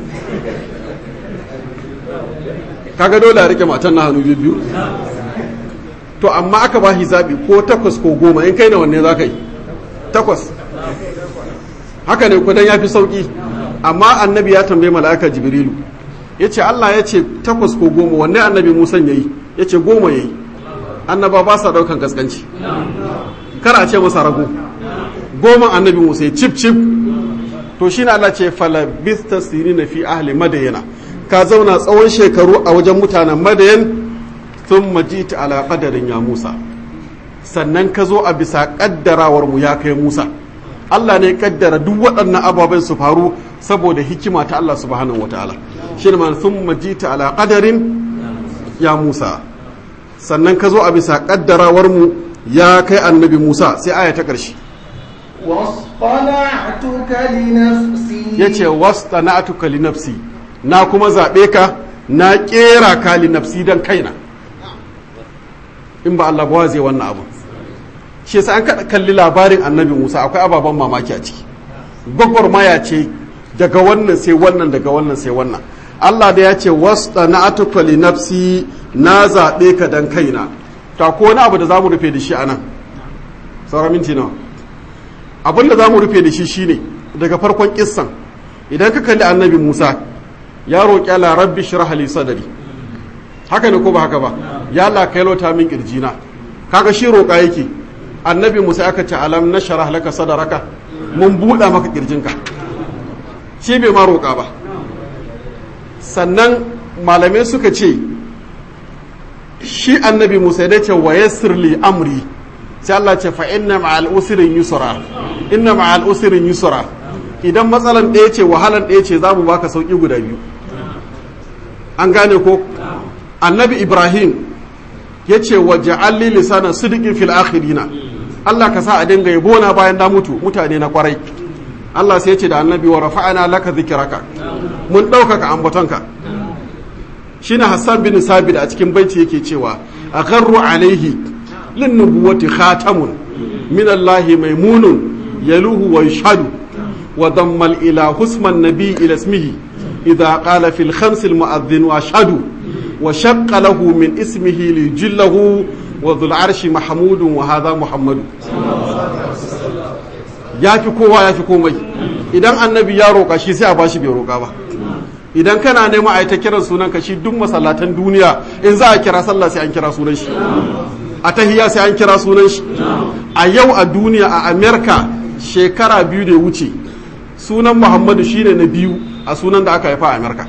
kaga dole a rike matan na hannu biyu to amma aka ba shi zaɓi ko takwas ko goma in kai na wanne za ka yi takwas haka ne kudan ya fi sauƙi amma annabi ya tambaye mala'ika jibrilu ya ce allah ya ce takwas ko goma wanne annabi musan ya yi ya ce goma ya yi annaba ba sa ɗaukan gaskanci kar a ce masa rago goma annabi musa ya cip cip to shi na Allah ce falabista siri na fi ahli madayana ka zauna tsawon shekaru a wajen mutanen madayan sun majita ala qadarin ya musa sannan ka zo a bisa kaddarawar mu ya kai musa Allah ne kaddara duk waɗannan ababen su faru saboda hikima ta Allah subhanahu wataala shi ne man sun majita ala qadarin ya musa sannan ka zo a bisa kaddarawar mu ya kai annabi musa sai aya ta ƙarshe واصطنعتك لنفسي yace wastana'tuka li nafsi na kuma zabe ka na kera ka li nafsi dan kaina in ba Allah ba zai wannan abu shi yasa an kalli labarin annabi Musa akwai ababen mamaki a ciki gwagwarmaya ce daga wannan sai wannan daga wannan sai wannan Allah da ya ce wastana'tuka li nafsi na zabe ka dan kaina ta ko wani abu da zamu rufe da shi anan sauran minti nawa abin da za mu rufe da shi shine daga farkon kissan idan ka kalli annabi musa ya roƙi ala rabbi shirah li sadari haka ne ko ba haka ba ya Allah kai lota min kirjina kaga shi roƙa yake annabi musa aka ce alam nashrah laka sadaraka mun buɗa maka kirjinka shi bai ma roƙa ba sannan malamai suka ce shi annabi musa ya ce wa yassir li amri sai Allah ce fa inna ma'al usrin yusra inna ma'al usrin yusra idan matsalan ɗaya ce wahalan ɗaya ce zamu baka sauki guda biyu an gane ko annabi ibrahim ya ce wa ja'alli lisana sidiqin fil akhirina Allah ka sa a dinga yabo na bayan na mutu mutane na kwarai Allah sai ya ce da annabi wa rafa'ana laka zikraka mun ɗaukaka ambatonka shine Hassan bin Sabit a cikin baiti yake cewa agharru alaihi lin nubuwati khatamun min Allah maimunun yaluhu wa yashhadu wa damma ila husman nabi ila ismihi idha qala fil khams al mu'adhdhin wa ashhadu wa shaqqa lahu min ismihi li jillahu wa dhul arshi mahmudun wa hadha muhammadu yafi kowa yafi komai idan annabi ya roƙa shi sai a bashi bai roƙa ba idan kana nema a yi ta kiran sunan ka shi duk masallatan duniya in za a kira sallah sai an kira sunan shi a tahiya sai an kira sunan shi a yau a duniya a amerika shekara biyu da ya wuce sunan muhammadu shine na biyu a sunan da aka haifa a amerika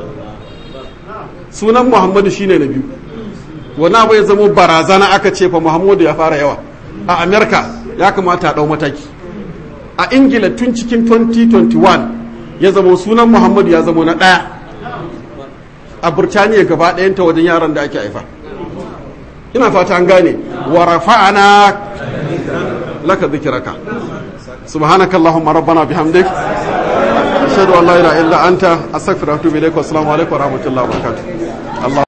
sunan muhammadu shine na biyu wani abu ya zama barazana aka ce fa muhammadu ya fara yawa a amerika ya kamata a ɗau mataki a ingila tun cikin 2021 ya zama sunan muhammadu ya zama na ɗaya a burtaniya gaba ɗayanta wajen yaran da ake haifa ina fata an gane wa rafa'ana laka zikiraka subhanaka allahumma rabbana bihamdik ashhadu an la ilaha illa anta astaghfiruka wa atubu ilaik wa assalamu alaikum wa rahmatullahi wa barakatuh